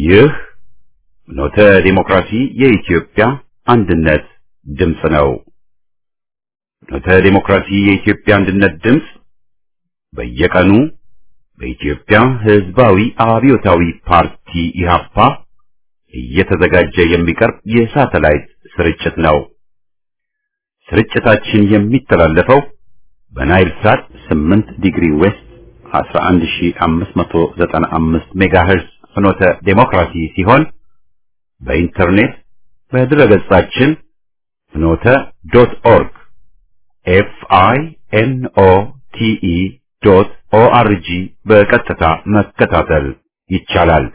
ይህ ኖተ ዲሞክራሲ የኢትዮጵያ አንድነት ድምፅ ነው። ኖተ ዲሞክራሲ የኢትዮጵያ አንድነት ድምፅ በየቀኑ በኢትዮጵያ ሕዝባዊ አብዮታዊ ፓርቲ ኢህአፓ እየተዘጋጀ የሚቀርብ የሳተላይት ስርጭት ነው። ስርጭታችን የሚተላለፈው በናይል ሳት 8 ዲግሪ ዌስት 11595 ሜጋሄርዝ ፍኖተ ዴሞክራሲ ሲሆን በኢንተርኔት በድረገጻችን ፍኖተ ዶት ኦርግ ኤፍ አይ ኤን ኦ ቲ ኢ ዶት ኦ አር ጂ በቀጥታ መከታተል ይቻላል።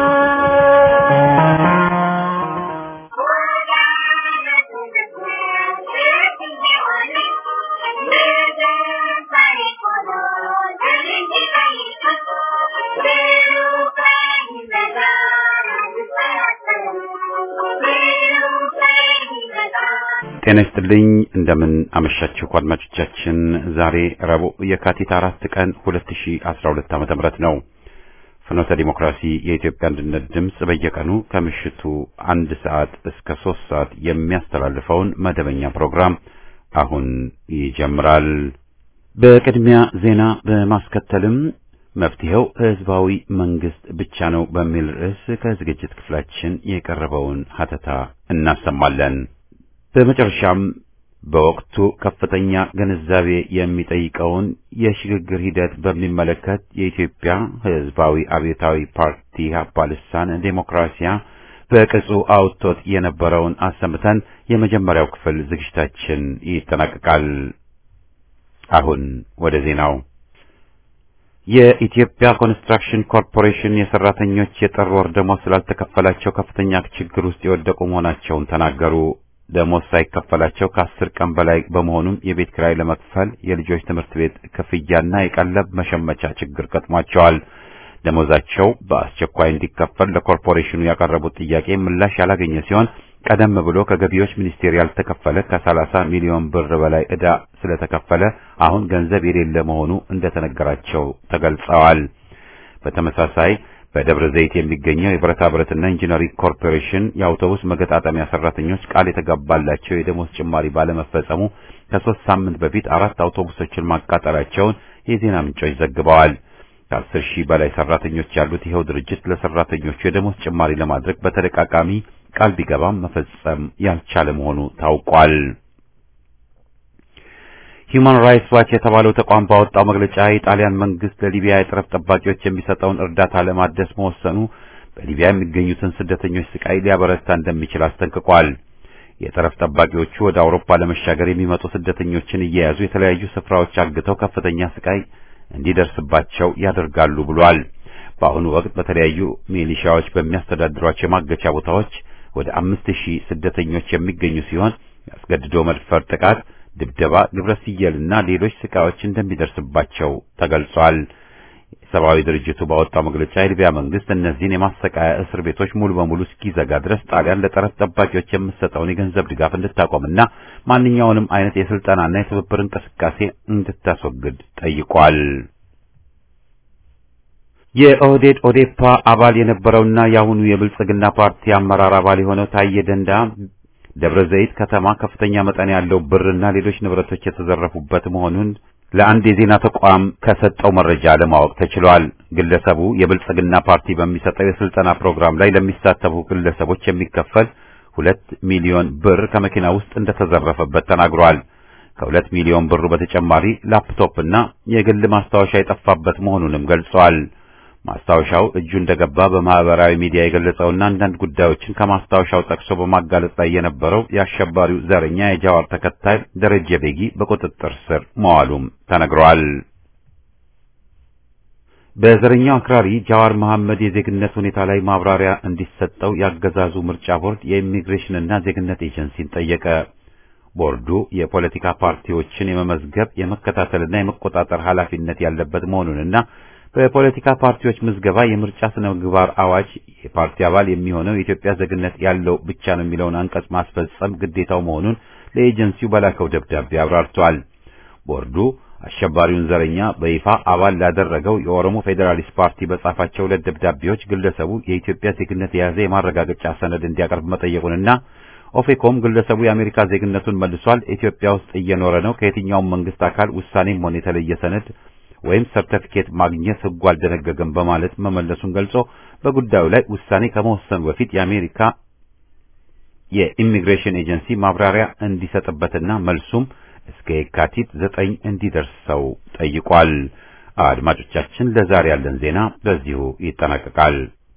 ጤና ይስጥልኝ እንደምን አመሻችሁ አድማጮቻችን። ዛሬ ረቡዕ የካቲት አራት ቀን 2012 ዓመተ ምህረት ነው። ፍኖተ ዲሞክራሲ የኢትዮጵያ አንድነት ድምፅ በየቀኑ ከምሽቱ አንድ ሰዓት እስከ ሶስት ሰዓት የሚያስተላልፈውን መደበኛ ፕሮግራም አሁን ይጀምራል። በቅድሚያ ዜና በማስከተልም መፍትሄው ህዝባዊ መንግስት ብቻ ነው በሚል ርዕስ ከዝግጅት ክፍላችን የቀረበውን ሀተታ እናሰማለን። በመጨረሻም በወቅቱ ከፍተኛ ግንዛቤ የሚጠይቀውን የሽግግር ሂደት በሚመለከት የኢትዮጵያ ህዝባዊ አብዮታዊ ፓርቲ ኢህአፓ ልሳን ዴሞክራሲያ በቅጹ አውጥቶት የነበረውን አሰምተን የመጀመሪያው ክፍል ዝግጅታችን ይጠናቀቃል። አሁን ወደ ዜናው። የኢትዮጵያ ኮንስትራክሽን ኮርፖሬሽን የሰራተኞች የጥር ወር ደሞዝ ስላልተከፈላቸው ከፍተኛ ችግር ውስጥ የወደቁ መሆናቸውን ተናገሩ። ደሞዝ ሳይከፈላቸው ከአስር ቀን በላይ በመሆኑም የቤት ኪራይ ለመክፈል የልጆች ትምህርት ቤት ክፍያና የቀለብ መሸመቻ ችግር ገጥሟቸዋል። ደሞዛቸው በአስቸኳይ እንዲከፈል ለኮርፖሬሽኑ ያቀረቡት ጥያቄ ምላሽ ያላገኘ ሲሆን ቀደም ብሎ ከገቢዎች ሚኒስቴር ያልተከፈለ ከሰላሳ ሚሊዮን ብር በላይ ዕዳ ስለተከፈለ አሁን ገንዘብ የሌለ መሆኑ እንደተነገራቸው ተገልጸዋል። በተመሳሳይ በደብረ ዘይት የሚገኘው የብረታ ብረትና ኢንጂነሪንግ ኮርፖሬሽን የአውቶቡስ መገጣጠሚያ ሰራተኞች ቃል የተገባላቸው የደሞዝ ጭማሪ ባለመፈጸሙ ከሶስት ሳምንት በፊት አራት አውቶቡሶችን ማቃጠላቸውን የዜና ምንጮች ዘግበዋል። ከአስር ሺህ በላይ ሰራተኞች ያሉት ይኸው ድርጅት ለሰራተኞቹ የደሞዝ ጭማሪ ለማድረግ በተደጋጋሚ ቃል ቢገባም መፈጸም ያልቻለ መሆኑ ታውቋል። ሂዩማን ራይትስ ዋች የተባለው ተቋም ባወጣው መግለጫ የጣሊያን መንግስት ለሊቢያ የጠረፍ ጠባቂዎች የሚሰጠውን እርዳታ ለማደስ መወሰኑ በሊቢያ የሚገኙትን ስደተኞች ስቃይ ሊያበረታ እንደሚችል አስጠንቅቋል። የጠረፍ ጠባቂዎቹ ወደ አውሮፓ ለመሻገር የሚመጡ ስደተኞችን እየያዙ የተለያዩ ስፍራዎች አግተው ከፍተኛ ስቃይ እንዲደርስባቸው ያደርጋሉ ብሏል። በአሁኑ ወቅት በተለያዩ ሚሊሻዎች በሚያስተዳድሯቸው የማገቻ ቦታዎች ወደ አምስት ሺህ ስደተኞች የሚገኙ ሲሆን ያስገድዶ መድፈር ጥቃት ድብደባ፣ ግብረ ስየልና ሌሎች ስቃዮች እንደሚደርስባቸው ተገልጿል። የሰብአዊ ድርጅቱ ባወጣው መግለጫ የሊቢያ መንግስት እነዚህን የማሰቃያ እስር ቤቶች ሙሉ በሙሉ እስኪዘጋ ድረስ ጣሊያን ለጠረፍ ጠባቂዎች የምትሰጠውን የገንዘብ ድጋፍ እንድታቆምና ማንኛውንም አይነት የስልጠናና የትብብር እንቅስቃሴ እንድታስወግድ ጠይቋል። የኦህዴድ ኦዴፓ አባል የነበረውና የአሁኑ የብልጽግና ፓርቲ አመራር አባል የሆነው ታዬ ደንዳ ደብረ ዘይት ከተማ ከፍተኛ መጠን ያለው ብርና ሌሎች ንብረቶች የተዘረፉበት መሆኑን ለአንድ የዜና ተቋም ከሰጠው መረጃ ለማወቅ ተችሏል። ግለሰቡ የብልጽግና ፓርቲ በሚሰጠው የስልጠና ፕሮግራም ላይ ለሚሳተፉ ግለሰቦች የሚከፈል ሁለት ሚሊዮን ብር ከመኪና ውስጥ እንደተዘረፈበት ተናግሯል። ከሁለት ሚሊዮን ብሩ በተጨማሪ ላፕቶፕና የግል ማስታወሻ የጠፋበት መሆኑንም ገልጿል። ማስታወሻው እጁ እንደገባ በማህበራዊ ሚዲያ የገለጸውና አንዳንድ ጉዳዮችን ከማስታወሻው ጠቅሶ በማጋለጥ ላይ የነበረው የአሸባሪው ዘረኛ የጃዋር ተከታይ ደረጀ ቤጊ በቁጥጥር ስር መዋሉም ተነግሯል። በዘረኛው አክራሪ ጃዋር መሐመድ የዜግነት ሁኔታ ላይ ማብራሪያ እንዲሰጠው ያገዛዙ ምርጫ ቦርድ የኢሚግሬሽንና ዜግነት ኤጀንሲን ጠየቀ። ቦርዱ የፖለቲካ ፓርቲዎችን የመመዝገብ የመከታተልና የመቆጣጠር ኃላፊነት ያለበት መሆኑንና በፖለቲካ ፓርቲዎች ምዝገባ የምርጫ ስነ ምግባር አዋጅ የፓርቲ አባል የሚሆነው የኢትዮጵያ ዜግነት ያለው ብቻ ነው የሚለውን አንቀጽ ማስፈጸም ግዴታው መሆኑን ለኤጀንሲው በላከው ደብዳቤ አብራርቷል። ቦርዱ አሸባሪውን ዘረኛ በይፋ አባል ላደረገው የኦሮሞ ፌዴራሊስት ፓርቲ በጻፋቸው ሁለት ደብዳቤዎች ግለሰቡ የኢትዮጵያ ዜግነት የያዘ የማረጋገጫ ሰነድ እንዲያቀርብ መጠየቁንና ኦፌኮም ግለሰቡ የአሜሪካ ዜግነቱን መልሷል፣ ኢትዮጵያ ውስጥ እየኖረ ነው፣ ከየትኛውም መንግስት አካል ውሳኔም ሆነ የተለየ ሰነድ ወይም ሰርተፊኬት ማግኘት ሕጉ አልደነገገም በማለት መመለሱን ገልጾ በጉዳዩ ላይ ውሳኔ ከመወሰኑ በፊት የአሜሪካ የኢሚግሬሽን ኤጀንሲ ማብራሪያ እንዲሰጥበትና መልሱም እስከ የካቲት ዘጠኝ እንዲደርሰው ጠይቋል። አድማጮቻችን፣ ለዛሬ ያለን ዜና በዚሁ ይጠናቀቃል።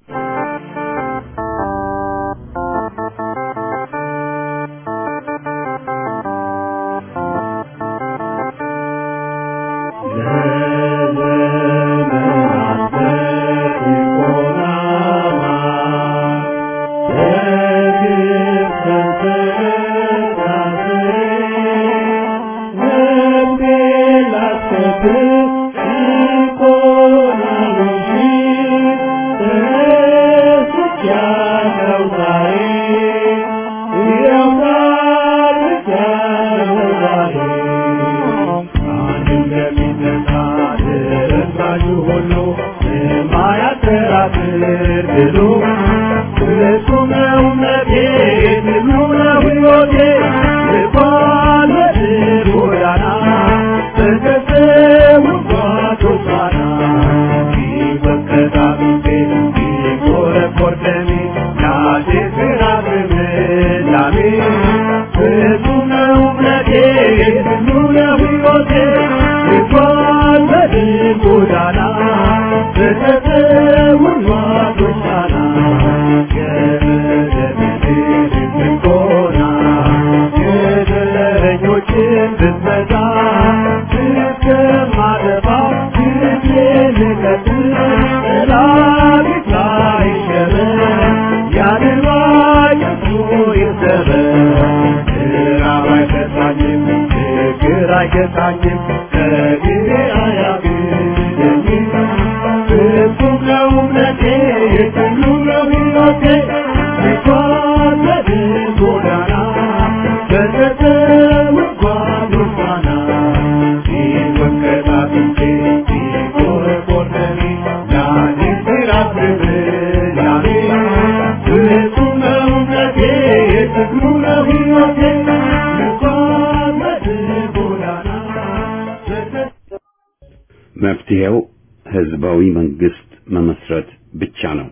መፍትሄው ህዝባዊ መንግስት መመስረት ብቻ ነው።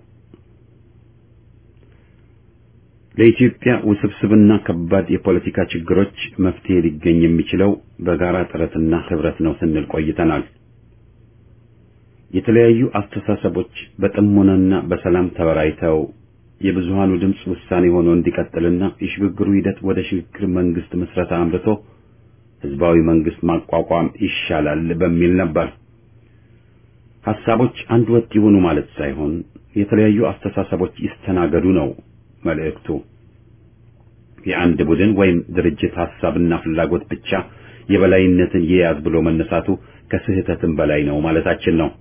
ለኢትዮጵያ ውስብስብና ከባድ የፖለቲካ ችግሮች መፍትሄ ሊገኝ የሚችለው በጋራ ጥረትና ህብረት ነው ስንል ቆይተናል። የተለያዩ አስተሳሰቦች በጥሞናና በሰላም ተወያይተው የብዙሃኑ ድምፅ ውሳኔ ሆኖ እንዲቀጥልና የሽግግሩ ሂደት ወደ ሽግግር መንግስት ምስረታ አምርቶ ህዝባዊ መንግስት ማቋቋም ይሻላል በሚል ነበር። ሐሳቦች አንድ ወጥ ይሁኑ ማለት ሳይሆን የተለያዩ አስተሳሰቦች ይስተናገዱ ነው መልእክቱ። የአንድ ቡድን ወይም ድርጅት ሐሳብና ፍላጎት ብቻ የበላይነትን ይያዝ ብሎ መነሳቱ ከስህተትም በላይ ነው ማለታችን ነው።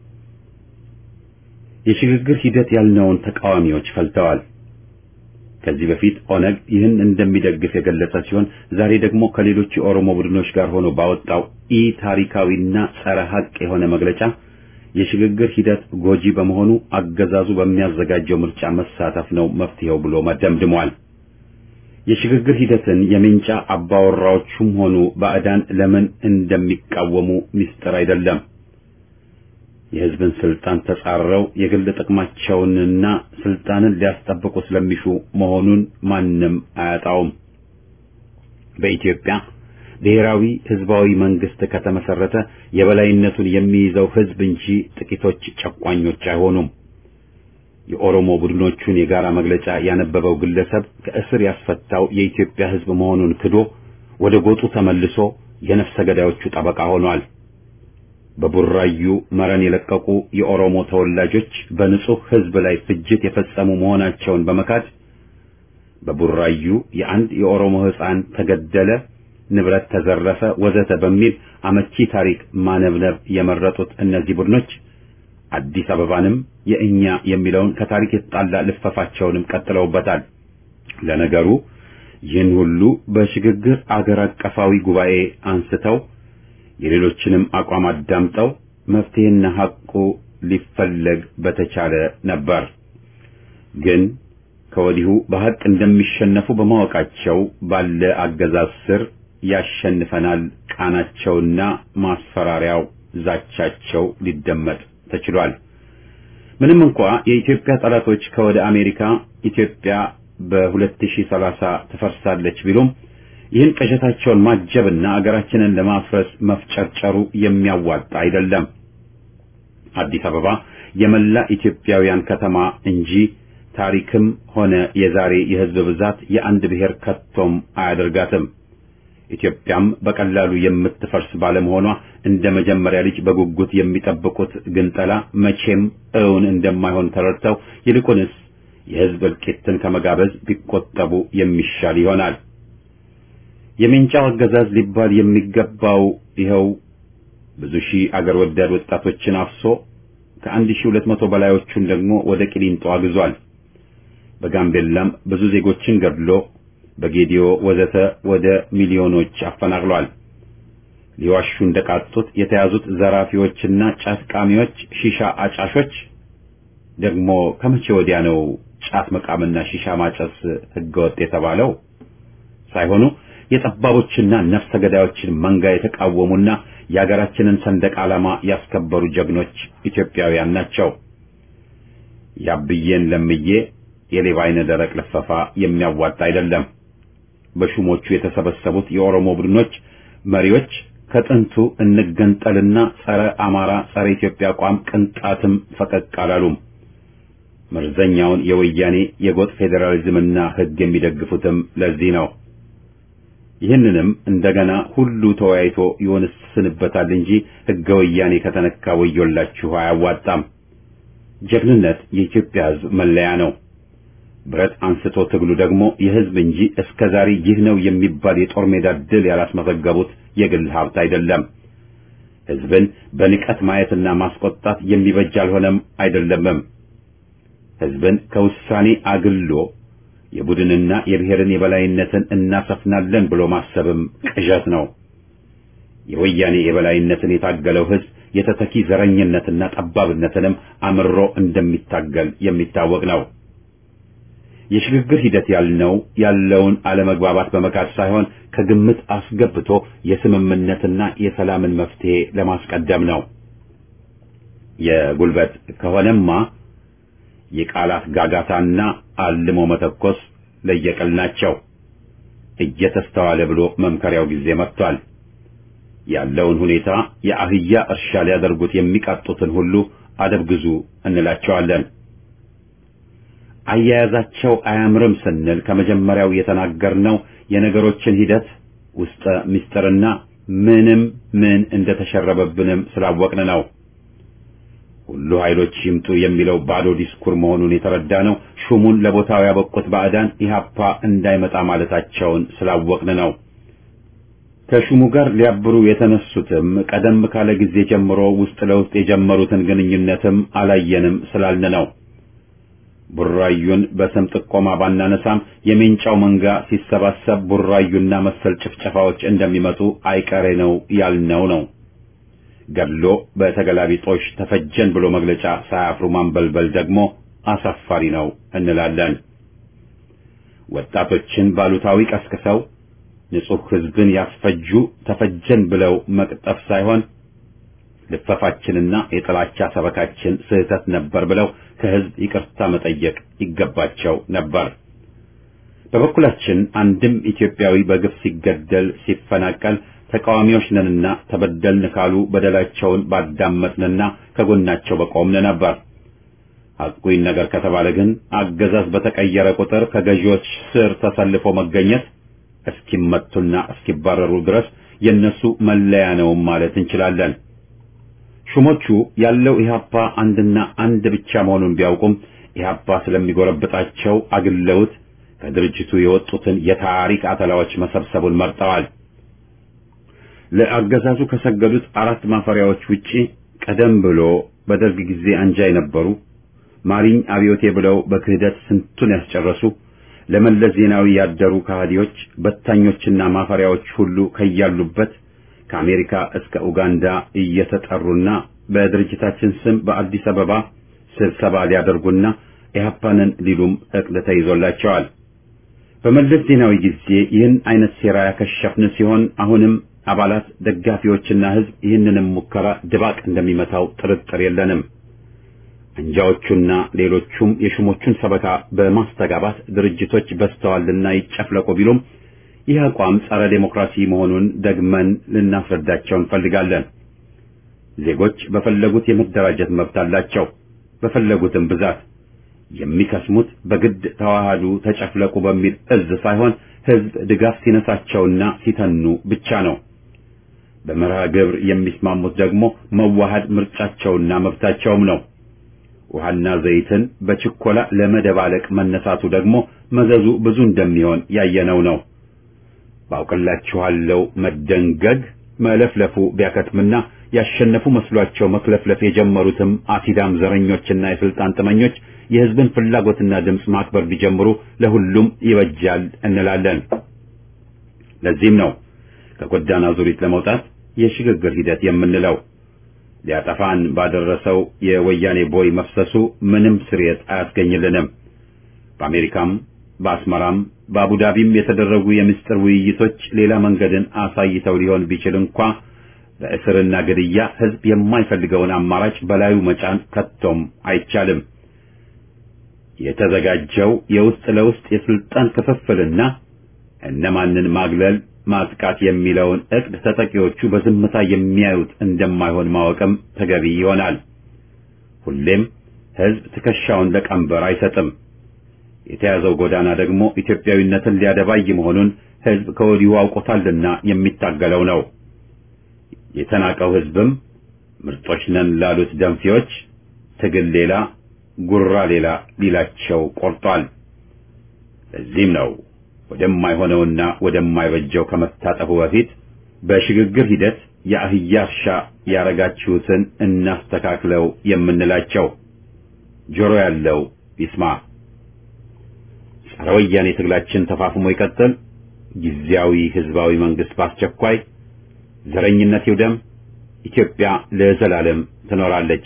የሽግግር ሂደት ያልነውን ተቃዋሚዎች ፈልተዋል። ከዚህ በፊት ኦነግ ይህን እንደሚደግፍ የገለጸ ሲሆን ዛሬ ደግሞ ከሌሎች የኦሮሞ ቡድኖች ጋር ሆኖ ባወጣው ኢ ታሪካዊና ጸረ ሐቅ የሆነ መግለጫ የሽግግር ሂደት ጎጂ በመሆኑ አገዛዙ በሚያዘጋጀው ምርጫ መሳተፍ ነው መፍትሄው ብሎ መደምድሟል። የሽግግር ሂደትን የምንጫ አባወራዎቹም ሆኑ ባዕዳን ለምን እንደሚቃወሙ ምስጢር አይደለም። የሕዝብን ስልጣን ተጻረው የግል ጥቅማቸውንና ስልጣንን ሊያስጠብቁ ስለሚሹ መሆኑን ማንም አያጣውም። በኢትዮጵያ ብሔራዊ ህዝባዊ መንግስት ከተመሰረተ የበላይነቱን የሚይዘው ህዝብ እንጂ ጥቂቶች ጨቋኞች አይሆኑም። የኦሮሞ ቡድኖቹን የጋራ መግለጫ ያነበበው ግለሰብ ከእስር ያስፈታው የኢትዮጵያ ህዝብ መሆኑን ክዶ ወደ ጎጡ ተመልሶ የነፍሰ ገዳዮቹ ጠበቃ ሆኗል። በቡራዩ መረን የለቀቁ የኦሮሞ ተወላጆች በንጹህ ህዝብ ላይ ፍጅት የፈጸሙ መሆናቸውን በመካድ በቡራዩ የአንድ የኦሮሞ ህፃን ተገደለ፣ ንብረት ተዘረፈ፣ ወዘተ በሚል አመቺ ታሪክ ማነብነብ የመረጡት እነዚህ ቡድኖች አዲስ አበባንም የእኛ የሚለውን ከታሪክ የተጣላ ልፈፋቸውንም ቀጥለውበታል። ለነገሩ ይህን ሁሉ በሽግግር አገር አቀፋዊ ጉባኤ አንስተው የሌሎችንም አቋም አዳምጠው መፍትሄና ሐቁ ሊፈለግ በተቻለ ነበር። ግን ከወዲሁ በሐቅ እንደሚሸነፉ በማወቃቸው ባለ አገዛዝ ስር ያሸንፈናል ቃናቸውና ማስፈራሪያው ዛቻቸው ሊደመጥ ተችሏል። ምንም እንኳ የኢትዮጵያ ጠላቶች ከወደ አሜሪካ ኢትዮጵያ በ2030 ትፈርሳለች ቢሉም ይህን ቅዠታቸውን ማጀብና አገራችንን ለማፍረስ መፍጨርጨሩ የሚያዋጣ አይደለም። አዲስ አበባ የመላ ኢትዮጵያውያን ከተማ እንጂ ታሪክም ሆነ የዛሬ የሕዝብ ብዛት የአንድ ብሔር ከቶም አያደርጋትም። ኢትዮጵያም በቀላሉ የምትፈርስ ባለመሆኗ እንደ መጀመሪያ ልጅ በጉጉት የሚጠብቁት ግንጠላ መቼም እውን እንደማይሆን ተረድተው ይልቁንስ የሕዝብ እልቂትን ከመጋበዝ ቢቆጠቡ የሚሻል ይሆናል። የሜንጫው አገዛዝ ሊባል የሚገባው ይኸው ብዙ ሺህ አገር ወዳድ ወጣቶችን አፍሶ ከአንድ ሺህ ሁለት መቶ በላዮቹን ደግሞ ወደ ቂሊንጦ አግዟል። በጋምቤላም ብዙ ዜጎችን ገድሎ በጌዲዮ ወዘተ ወደ ሚሊዮኖች አፈናቅሏል። ሊዋሹ እንደቃጡት የተያዙት ዘራፊዎችና ጫት ቃሚዎች፣ ሺሻ አጫሾች ደግሞ ከመቼ ወዲያ ነው ጫት መቃምና ሺሻ ማጨስ ህገወጥ የተባለው? ሳይሆኑ የጠባቦችና ነፍሰ ገዳዮችን መንጋ የተቃወሙና የአገራችንን ሰንደቅ ዓላማ ያስከበሩ ጀግኖች ኢትዮጵያውያን ናቸው። ያብዬን ለምዬ የሌባ አይነ ደረቅ ልፈፋ የሚያዋጣ አይደለም። በሹሞቹ የተሰበሰቡት የኦሮሞ ቡድኖች መሪዎች ከጥንቱ እንገንጠልና ጸረ አማራ፣ ጸረ ኢትዮጵያ አቋም ቅንጣትም ፈቀቅ አላሉም። መርዘኛውን የወያኔ የጎጥ ፌዴራሊዝምና ህግ የሚደግፉትም ለዚህ ነው። ይህንንም እንደገና ሁሉ ተወያይቶ ይወንስንበታል እንጂ ህገ ወያኔ ከተነካ ወዮላችሁ አያዋጣም። ጀግንነት የኢትዮጵያ ህዝብ መለያ ነው። ብረት አንስቶ ትግሉ ደግሞ የህዝብ እንጂ እስከ ዛሬ ይህ ነው የሚባል የጦር ሜዳ ድል ያላስመዘገቡት የግል ሀብት አይደለም። ህዝብን በንቀት ማየትና ማስቆጣት የሚበጅ አልሆነም አይደለምም። ህዝብን ከውሳኔ አግሎ የቡድንና የብሔርን የበላይነትን እናሰፍናለን ብሎ ማሰብም ቅዠት ነው። የወያኔ የበላይነትን የታገለው ህዝብ የተተኪ ዘረኝነትና ጠባብነትንም አምሮ እንደሚታገል የሚታወቅ ነው። የሽግግር ሂደት ያልነው ያለውን አለመግባባት በመካድ ሳይሆን ከግምት አስገብቶ የስምምነትና የሰላምን መፍትሄ ለማስቀደም ነው። የጉልበት ከሆነማ የቃላት ጋጋታና አልሞ መተኮስ ለየቅል ናቸው። እየተስተዋለ ብሎ መምከሪያው ጊዜ መጥቷል። ያለውን ሁኔታ የአህያ እርሻ ሊያደርጉት የሚቃጡትን ሁሉ አደብ ግዙ እንላቸዋለን። አያያዛቸው አያምርም ስንል ከመጀመሪያው የተናገርነው የነገሮችን ሂደት ውስጠ ምስጢርና ምንም ምን እንደተሸረበብንም ስላወቅን ነው። ሁሉ ኃይሎች ይምጡ የሚለው ባዶ ዲስኩር መሆኑን የተረዳ ነው። ሹሙን ለቦታው ያበቁት ባዕዳን ኢህአፓ እንዳይመጣ ማለታቸውን ስላወቅን ነው። ከሹሙ ጋር ሊያብሩ የተነሱትም ቀደም ካለ ጊዜ ጀምሮ ውስጥ ለውስጥ የጀመሩትን ግንኙነትም አላየንም ስላልን ነው። ቡራዩን በስም ጥቆማ ባናነሳም የሜንጫው መንጋ ሲሰባሰብ ቡራዩና መሰል ጭፍጨፋዎች እንደሚመጡ አይቀሬ ነው ያልነው ነው። ገድሎ በተገላቢጦሽ ተፈጀን ብሎ መግለጫ ሳያፍሩ ማንበልበል ደግሞ አሳፋሪ ነው እንላለን። ወጣቶችን ባሉታዊ ቀስቅሰው ንጹሕ ሕዝብን ያስፈጁ ተፈጀን ብለው መቅጠፍ ሳይሆን ልፈፋችንና የጥላቻ ሰበካችን ስህተት ነበር ብለው ከሕዝብ ይቅርታ መጠየቅ ይገባቸው ነበር። በበኩላችን አንድም ኢትዮጵያዊ በግፍ ሲገደል ሲፈናቀል ተቃዋሚዎች ነንና ተበደልን ካሉ በደላቸውን ባዳመጥንና ከጎናቸው በቆምን ነበር። ሐቁን ነገር ከተባለ ግን አገዛዝ በተቀየረ ቁጥር ከገዢዎች ስር ተሰልፎ መገኘት እስኪመቱና እስኪባረሩ ድረስ የነሱ መለያ ነው ማለት እንችላለን። ሹሞቹ ያለው ኢህአፓ አንድና አንድ ብቻ መሆኑን ቢያውቁም ኢህአፓ ስለሚጎረብጣቸው አግለውት ከድርጅቱ የወጡትን የታሪክ አተላዎች መሰብሰቡን መርጠዋል። ለአገዛዙ ከሰገዱት አራት ማፈሪያዎች ውጪ ቀደም ብሎ በደርግ ጊዜ አንጃ የነበሩ ማሪኝ አብዮቴ ብለው በክህደት ስንቱን ያስጨረሱ ለመለስ ዜናዊ ያደሩ ከሃዲዎች በታኞችና ማፈሪያዎች ሁሉ ከያሉበት ከአሜሪካ እስከ ኡጋንዳ እየተጠሩና በድርጅታችን ስም በአዲስ አበባ ስብሰባ ሊያደርጉና ኢህአፓንን ሊሉም እቅድ ተይዞላቸዋል። በመለስ ዜናዊ ጊዜ ይህን አይነት ሴራ ያከሸፍን ሲሆን አሁንም አባላት፣ ደጋፊዎችና ህዝብ ይህንንም ሙከራ ድባቅ እንደሚመታው ጥርጥር የለንም። አንጃዎቹና ሌሎቹም የሹሞቹን ሰበካ በማስተጋባት ድርጅቶች በስተዋልና ይጨፍለቁ ቢሉም ይህ አቋም ጸረ ዴሞክራሲ መሆኑን ደግመን ልናስረዳቸው እንፈልጋለን። ዜጎች በፈለጉት የመደራጀት መብት አላቸው። በፈለጉትም ብዛት የሚከስሙት በግድ ተዋሃዱ፣ ተጨፍለቁ በሚል እዝ ሳይሆን ህዝብ ድጋፍ ሲነሳቸውና ሲተኑ ብቻ ነው። በመርሃ ግብር የሚስማሙት ደግሞ መዋሃድ ምርጫቸውና መብታቸውም ነው። ውሃና ዘይትን በችኮላ ለመደባለቅ መነሳቱ ደግሞ መዘዙ ብዙ እንደሚሆን ያየነው ነው። ባውቅላችኋለሁ መደንገግ መለፍለፉ ቢያከትምና ያሸነፉ መስሏቸው መክለፍለፍ የጀመሩትም አሲዳም ዘረኞችና የስልጣን ጥመኞች የህዝብን ፍላጎትና ድምፅ ማክበር ቢጀምሩ ለሁሉም ይበጃል እንላለን። ለዚህም ነው ከጎዳና ዙሪት ለመውጣት የሽግግር ሂደት የምንለው። ሊያጠፋን ባደረሰው የወያኔ ቦይ መፍሰሱ ምንም ስርየት አያስገኝልንም። በአሜሪካም በአስመራም በአቡዳቢም የተደረጉ የምስጢር ውይይቶች ሌላ መንገድን አሳይተው ሊሆን ቢችል እንኳ በእስርና ግድያ ህዝብ የማይፈልገውን አማራጭ በላዩ መጫን ከቶም አይቻልም። የተዘጋጀው የውስጥ ለውስጥ የስልጣን ክፍፍልና እነማንን ማግለል ማጥቃት የሚለውን እቅድ ተጠቂዎቹ በዝምታ የሚያዩት እንደማይሆን ማወቅም ተገቢ ይሆናል። ሁሌም ህዝብ ትከሻውን ለቀንበር አይሰጥም። የተያዘው ጎዳና ደግሞ ኢትዮጵያዊነትን ሊያደባይ መሆኑን ህዝብ ከወዲሁ አውቆታልና የሚታገለው ነው። የተናቀው ህዝብም ምርጦች ነን ላሉት ደንፊዎች ትግል ሌላ ጉራ ሌላ ሊላቸው ቆርጧል። ለዚህም ነው ወደማይሆነውና ወደማይበጀው ከመታጠፉ በፊት በሽግግር ሂደት የአህያ እርሻ ያረጋችሁትን እናስተካክለው የምንላቸው። ጆሮ ያለው ይስማ። ጸረ ወያኔ ትግላችን ተፋፍሞ ይቀጥል። ጊዜያዊ ህዝባዊ መንግስት በአስቸኳይ ዘረኝነት ይውደም። ኢትዮጵያ ለዘላለም ትኖራለች።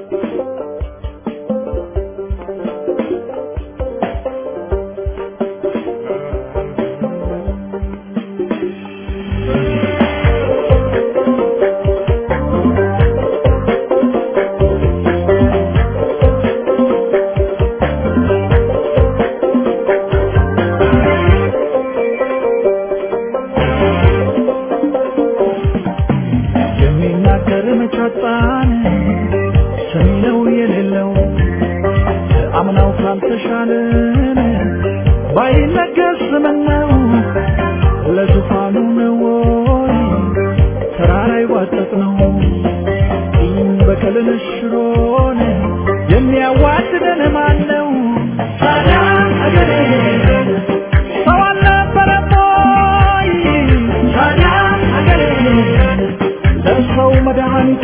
የሚናገር መቻጣን ሰሚነው የሌለው አምናው ካልተሻለን ባይነገር ስምነው ለዙፋኑ ነው ወይ ተራራ ይዋጠጥ ነው ቂም በቀልን ሽሮን የሚያዋድደን ማን ነው? ታዲያ አገሬ ሰው አልነበረም ወይ? ታዲያ አገሬ ለሰው መድኃኒቱ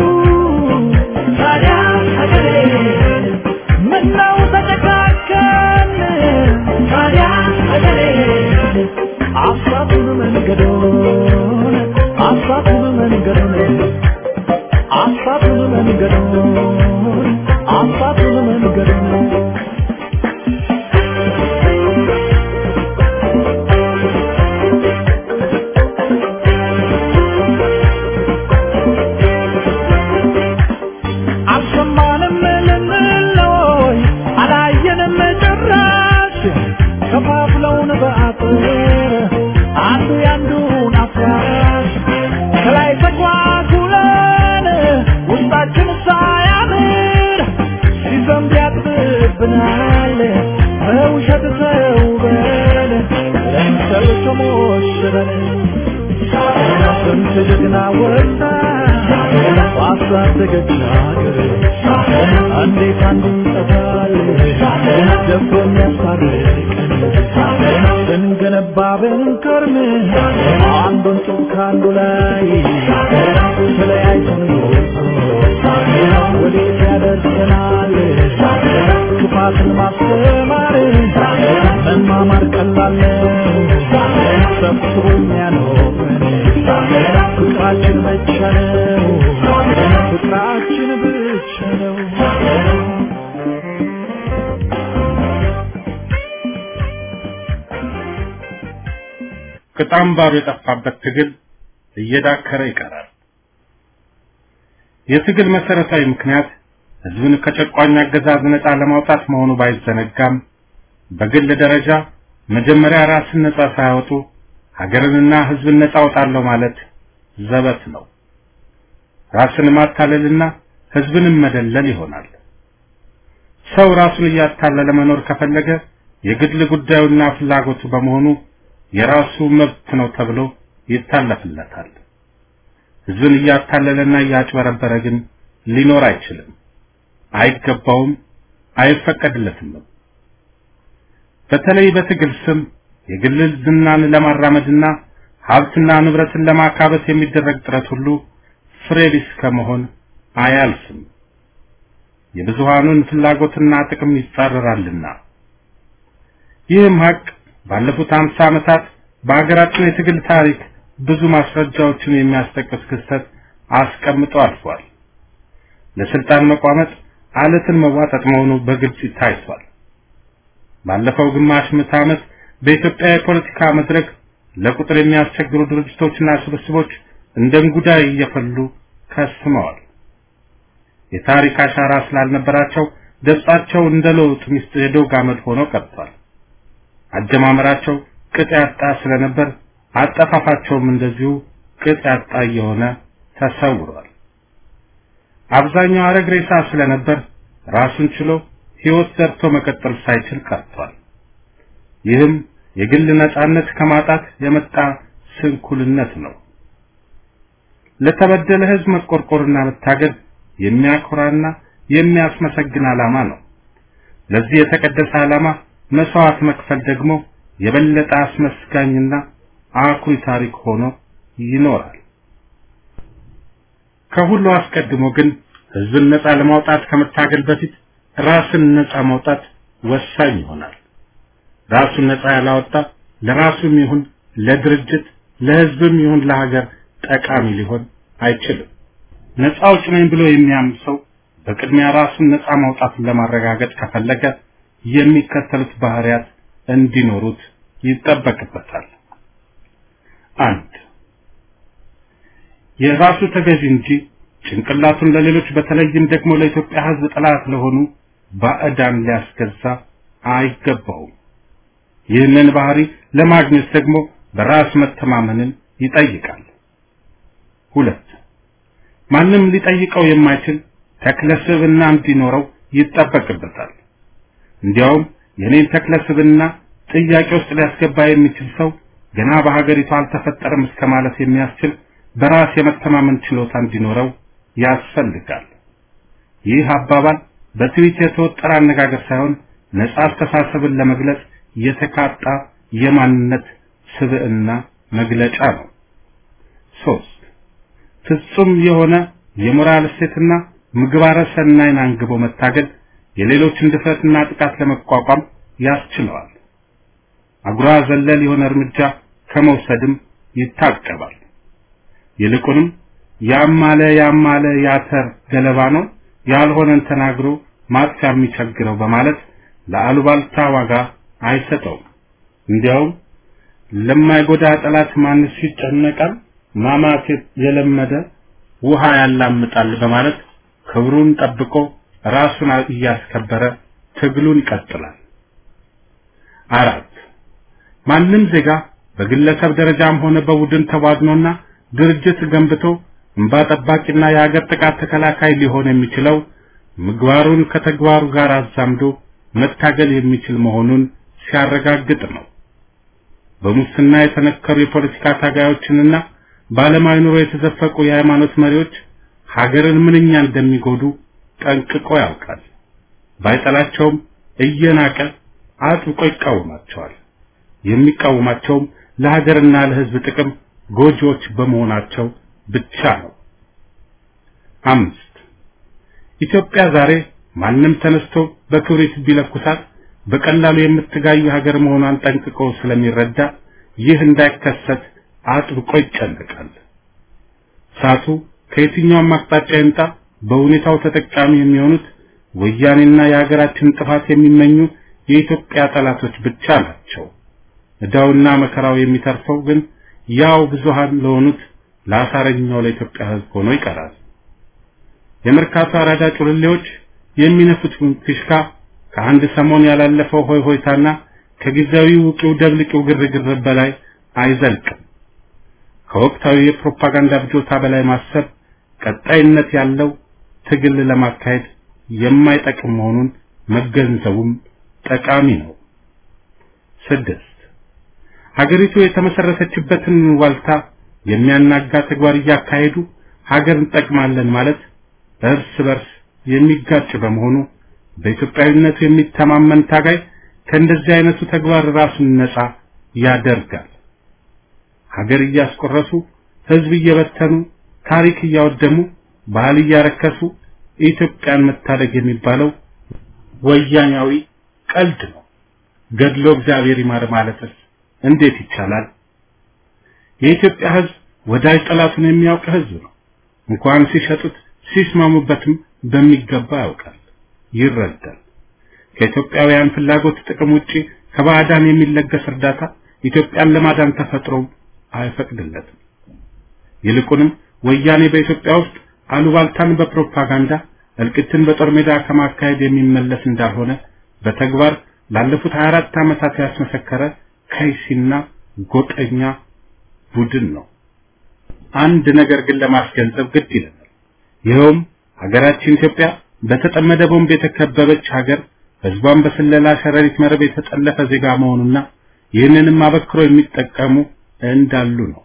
ታዲያ ሀገሬ ምነው ተጨካከን ታዲያ ሀገሬ አሳቱን መንገዶን አሳቱን መንገዶን አሳቱን መንገዶን አሳቱን መንገዶን አልሰማንም ልንለይ አላየንም ጭራሽ ከፋፍለውን በአጥር አንዱ ያንዱን አፍራሽ ከላይ ተጓጉለን ውስጣችን ሳያምር ሲዘንብ ያጥብብናል በውሸት ተውበን ለምሰል ተሞሽረን ስንት ጀግና ወጣ ባሳደገች ሀገር እንዴት አንዱ ይጠፋል ደፍሮ የሚያስታርቀን ስንገነባ ብንከርም አንዱን ጡብ ከአንዱ ላይ ተለያይተን ወዴት ያደርሰናል ክፋትን ማስተማር መማማር ቀላል ነው ሰብስቦ የሚያኖረን ፍቅር ፍቅራችን ብቻ ነው ፍቅራችን ብቻ ነው ቅጣምባሩ የጠፋበት ትግል እየዳከረ ይቀራል። የትግል መሰረታዊ ምክንያት ህዝብን ከጨቋኝ አገዛዝ ነፃ ለማውጣት መሆኑ ባይዘነጋም በግል ደረጃ መጀመሪያ ራስን ነፃ ሳያወጡ ሀገርንና ህዝብን ነፃ አውጣለሁ ማለት ዘበት ነው። ራስን ማታለልና ህዝብንም መደለል ይሆናል። ሰው ራሱን እያታለለ መኖር ከፈለገ የግል ጉዳዩና ፍላጎቱ በመሆኑ የራሱ መብት ነው ተብሎ ይታለፍለታል። ህዝብን እያታለለና እያጭበረበረ ግን ሊኖር አይችልም፣ አይገባውም፣ አይፈቀድለትም። በተለይ በትግል ስም የግል ዝናን ለማራመድና ሀብትና ንብረትን ለማካበት የሚደረግ ጥረት ሁሉ ፍሬ ቢስ ከመሆን አያልፍም። የብዙሃኑን ፍላጎትና ጥቅም ይጻረራልና። ይህም ሀቅ ባለፉት አምሳ ዓመታት በሀገራችን የትግል ታሪክ ብዙ ማስረጃዎችን የሚያስጠቅስ ክስተት አስቀምጦ አልፏል። ለስልጣን መቋመጥ አለትን መዋጠጥ መሆኑ በግልጽ ታይቷል። ባለፈው ግማሽ ምዕተ ዓመት በኢትዮጵያ የፖለቲካ መድረክ ለቁጥር የሚያስቸግሩ ድርጅቶችና ስብስቦች እንደ እንጉዳይ እየፈሉ ከስመዋል። የታሪክ አሻራ ስላልነበራቸው ገጻቸው እንደ ለውጥ ሚስት የዶግ አመድ ሆኖ ቀርቷል። አጀማመራቸው ቅጥ ያጣ ስለነበር አጠፋፋቸውም እንደዚሁ ቅጥ ያጣ እየሆነ ተሰውሯል። አብዛኛው አረግ ሬሳ ስለነበር ራሱን ችሎ ሕይወት ዘርቶ መቀጠል ሳይችል ቀርቷል። ይህም የግል ነጻነት ከማጣት የመጣ ስንኩልነት ነው። ለተበደለ ሕዝብ መቆርቆርና መታገል የሚያኮራና የሚያስመሰግን ዓላማ ነው። ለዚህ የተቀደሰ ዓላማ መስዋዕት መክፈል ደግሞ የበለጠ አስመስጋኝና አኩሪ ታሪክ ሆኖ ይኖራል። ከሁሉ አስቀድሞ ግን ህዝብን ነፃ ለማውጣት ከመታገል በፊት ራስን ነፃ ማውጣት ወሳኝ ይሆናል። ራሱን ነፃ ያላወጣ ለራሱም ይሁን ለድርጅት ለህዝብም ይሁን ለሀገር ጠቃሚ ሊሆን አይችልም። ነፃ አውጪ ነኝ ብሎ የሚያምን ሰው በቅድሚያ ራሱን ነፃ ማውጣትን ለማረጋገጥ ከፈለገ የሚከተሉት ባህሪያት እንዲኖሩት ይጠበቅበታል። አንድ የራሱ ተገዥ እንጂ ጭንቅላቱን ለሌሎች በተለይም ደግሞ ለኢትዮጵያ ህዝብ ጠላት ለሆኑ ባዕዳን ሊያስገዛ አይገባውም። ይህንን ባህሪ ለማግኘት ደግሞ በራስ መተማመንን ይጠይቃል። ሁለት ማንም ሊጠይቀው የማይችል ተክለ ስብዕና እንዲኖረው ይጠበቅበታል። እንዲያውም የኔን ተክለ ስብዕና ጥያቄ ውስጥ ሊያስገባ የሚችል ሰው ገና በሀገሪቱ አልተፈጠረም እስከ ማለት የሚያስችል በራስ የመተማመን ችሎታ እንዲኖረው ያስፈልጋል። ይህ አባባል በትዊት የተወጠረ አነጋገር ሳይሆን ነጻ አስተሳሰብን ለመግለጽ የተካጣ የማንነት ስብዕና መግለጫ ነው። ሶስት ፍጹም የሆነ የሞራል እሴትና ምግባረ ሰናይን አንግቦ መታገል የሌሎችን ድፍረትና ጥቃት ለመቋቋም ያስችለዋል። አጉራ ዘለል የሆነ እርምጃ ከመውሰድም ይታቀባል። ይልቁንም ያማለ ያማለ ያተር ገለባ ነው ያልሆነን ተናግሮ ማጥፊያ የሚቸግረው በማለት ለአሉባልታ ዋጋ አይሰጠውም። እንዲያውም ለማይጎዳ ጠላት ማንስ ይጨነቃል፣ ማማት የለመደ ውሃ ያላምጣል በማለት ክብሩን ጠብቆ ራሱን እያስከበረ ትግሉን ይቀጥላል። አራት ማንም ዜጋ በግለሰብ ደረጃም ሆነ በቡድን ተዋግኖና ድርጅት ገንብቶ እንባ ጠባቂና የሀገር ጥቃት ተከላካይ ሊሆን የሚችለው ምግባሩን ከተግባሩ ጋር አዛምዶ መታገል የሚችል መሆኑን ሲያረጋግጥ ነው። በሙስና የተነከሩ የፖለቲካ ታጋዮችንና በዓለማዊ ኑሮ የተዘፈቁ የሃይማኖት መሪዎች ሀገርን ምንኛ እንደሚጎዱ ጠንቅቆ ያውቃል። ባይጠላቸውም እየናቀ አጥብቆ ይቃወማቸዋል። የሚቃወማቸውም ለሀገርና ለሕዝብ ጥቅም ጎጂዎች በመሆናቸው ብቻ ነው። አምስት ኢትዮጵያ ዛሬ ማንም ተነስቶ በክብሪት ቢለኩሳት በቀላሉ የምትጋይ ሀገር መሆኗን ጠንቅቆ ስለሚረዳ ይህ እንዳይከሰት አጥብቆ ይጨነቃል። እሳቱ ከየትኛውም አቅጣጫ ይምጣ በሁኔታው ተጠቃሚ የሚሆኑት ወያኔና የሀገራችን ጥፋት የሚመኙ የኢትዮጵያ ጠላቶች ብቻ ናቸው። ዕዳውና መከራው የሚተርፈው ግን ያው ብዙሃን ለሆኑት ለአሳረኛው ለኢትዮጵያ ሕዝብ ሆኖ ይቀራል። የመርካቶ አራዳ ጩልሌዎች የሚነፉት ፊሽካ ከአንድ ሰሞን ያላለፈው ሆይ ሆይታና ከጊዜያዊ ውቂው ደብልቂው ግርግር በላይ አይዘልቅም። ከወቅታዊ የፕሮፓጋንዳ ብጆታ በላይ ማሰብ ቀጣይነት ያለው ትግል ለማካሄድ የማይጠቅም መሆኑን መገንዘቡም ጠቃሚ ነው። ስድስት ሀገሪቱ የተመሰረተችበትን ዋልታ የሚያናጋ ተግባር እያካሄዱ ሀገር እንጠቅማለን ማለት እርስ በርስ የሚጋጭ በመሆኑ በኢትዮጵያዊነቱ የሚተማመን ታጋይ ከእንደዚህ አይነቱ ተግባር ራሱን ነፃ ያደርጋል። ሀገር እያስቆረሱ ህዝብ እየበተኑ ታሪክ እያወደሙ ባህል እያረከሱ ኢትዮጵያን መታደግ የሚባለው ወያኛዊ ቀልድ ነው። ገድሎ እግዚአብሔር ይማር ማለትስ እንዴት ይቻላል? የኢትዮጵያ ህዝብ ወዳጅ ጠላቱን የሚያውቅ ህዝብ ነው። እንኳን ሲሸጡት ሲስማሙበትም በሚገባ ያውቃል፣ ይረዳል። ከኢትዮጵያውያን ፍላጎት ጥቅም ውጪ ከባዕዳን የሚለገስ እርዳታ ኢትዮጵያን ለማዳን ተፈጥሮ አይፈቅድለትም። ይልቁንም ወያኔ በኢትዮጵያ ውስጥ አሉባልታን በፕሮፓጋንዳ እልቂትን በጦር ሜዳ ከማካሄድ የሚመለስ እንዳልሆነ በተግባር ላለፉት 24 ዓመታት ያስመሰከረ ከይሲና ጎጠኛ ቡድን ነው። አንድ ነገር ግን ለማስገንዘብ ግድ ይለናል። ይኸውም ሀገራችን ኢትዮጵያ በተጠመደ ቦምብ የተከበበች ሀገር፣ ህዝቧን በስለላ ሸረሪት መረብ የተጠለፈ ዜጋ መሆኑና ይህንንም አበክሮ የሚጠቀሙ እንዳሉ ነው።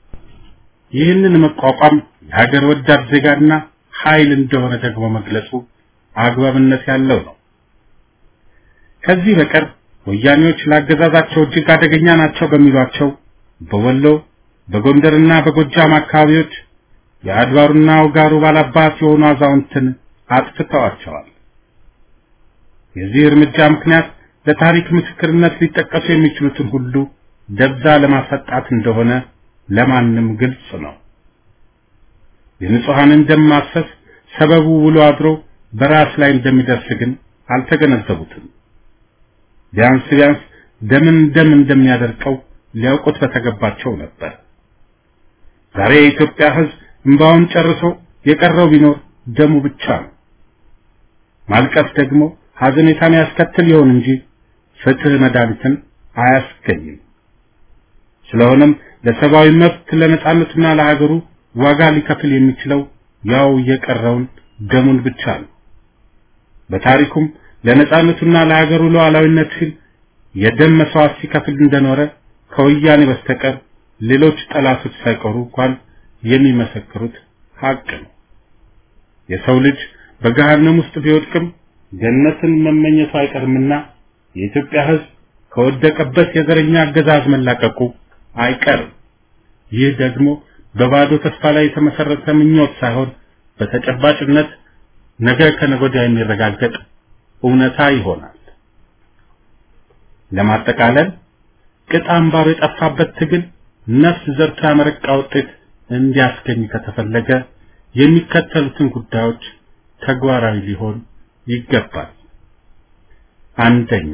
ይህንን መቋቋም የሀገር ወዳድ ዜጋና ኃይል እንደሆነ ደግሞ መግለጹ አግባብነት ያለው ነው። ከዚህ በቀር ወያኔዎች ለአገዛዛቸው እጅግ አደገኛ ናቸው በሚሏቸው በወሎ በጎንደርና በጎጃም አካባቢዎች የአድባሩና ውጋሩ ባላባት የሆኑ አዛውንትን አጥፍተዋቸዋል። የዚህ እርምጃ ምክንያት ለታሪክ ምስክርነት ሊጠቀሱ የሚችሉትን ሁሉ ደብዛ ለማሰጣት እንደሆነ ለማንም ግልጽ ነው። የንጹሐንን ደም ማፍሰስ ሰበቡ ውሎ አድሮ በራስ ላይ እንደሚደርስ ግን አልተገነዘቡትም። ቢያንስ ቢያንስ ደምን ደም እንደሚያደርቀው ሊያውቁት በተገባቸው ነበር። ዛሬ የኢትዮጵያ ሕዝብ እንባውን ጨርሶ የቀረው ቢኖር ደሙ ብቻ ነው። ማልቀስ ደግሞ ሐዘኔታን ያስከትል ይሆን እንጂ ፍትህ መድኃኒትን አያስገኝም። ስለሆነም ለሰብአዊ መብት ለነጻነቱና ለሀገሩ ዋጋ ሊከፍል የሚችለው ያው የቀረውን ደሙን ብቻ ነው። በታሪኩም ለነጻነቱና ለሀገሩ ሉዓላዊነት ሲል የደም መስዋዕት ሲከፍል እንደኖረ ከወያኔ በስተቀር ሌሎች ጠላቶች ሳይቀሩ እንኳን የሚመሰክሩት ሀቅ ነው። የሰው ልጅ በገሃነም ውስጥ ቢወድቅም ገነትን መመኘቱ አይቀርምና የኢትዮጵያ ሕዝብ ከወደቀበት የዘረኛ አገዛዝ መላቀቁ አይቀርም። ይህ ደግሞ በባዶ ተስፋ ላይ የተመሰረተ ምኞት ሳይሆን በተጨባጭነት ነገ ከነገ ወዲያ የሚረጋገጥ እውነታ ይሆናል። ለማጠቃለል ቅጥ አምባሩ የጠፋበት ትግል ነፍስ ዘርቶ ያመረቃ ውጤት እንዲያስገኝ ከተፈለገ የሚከተሉትን ጉዳዮች ተግባራዊ ሊሆን ይገባል። አንደኛ፣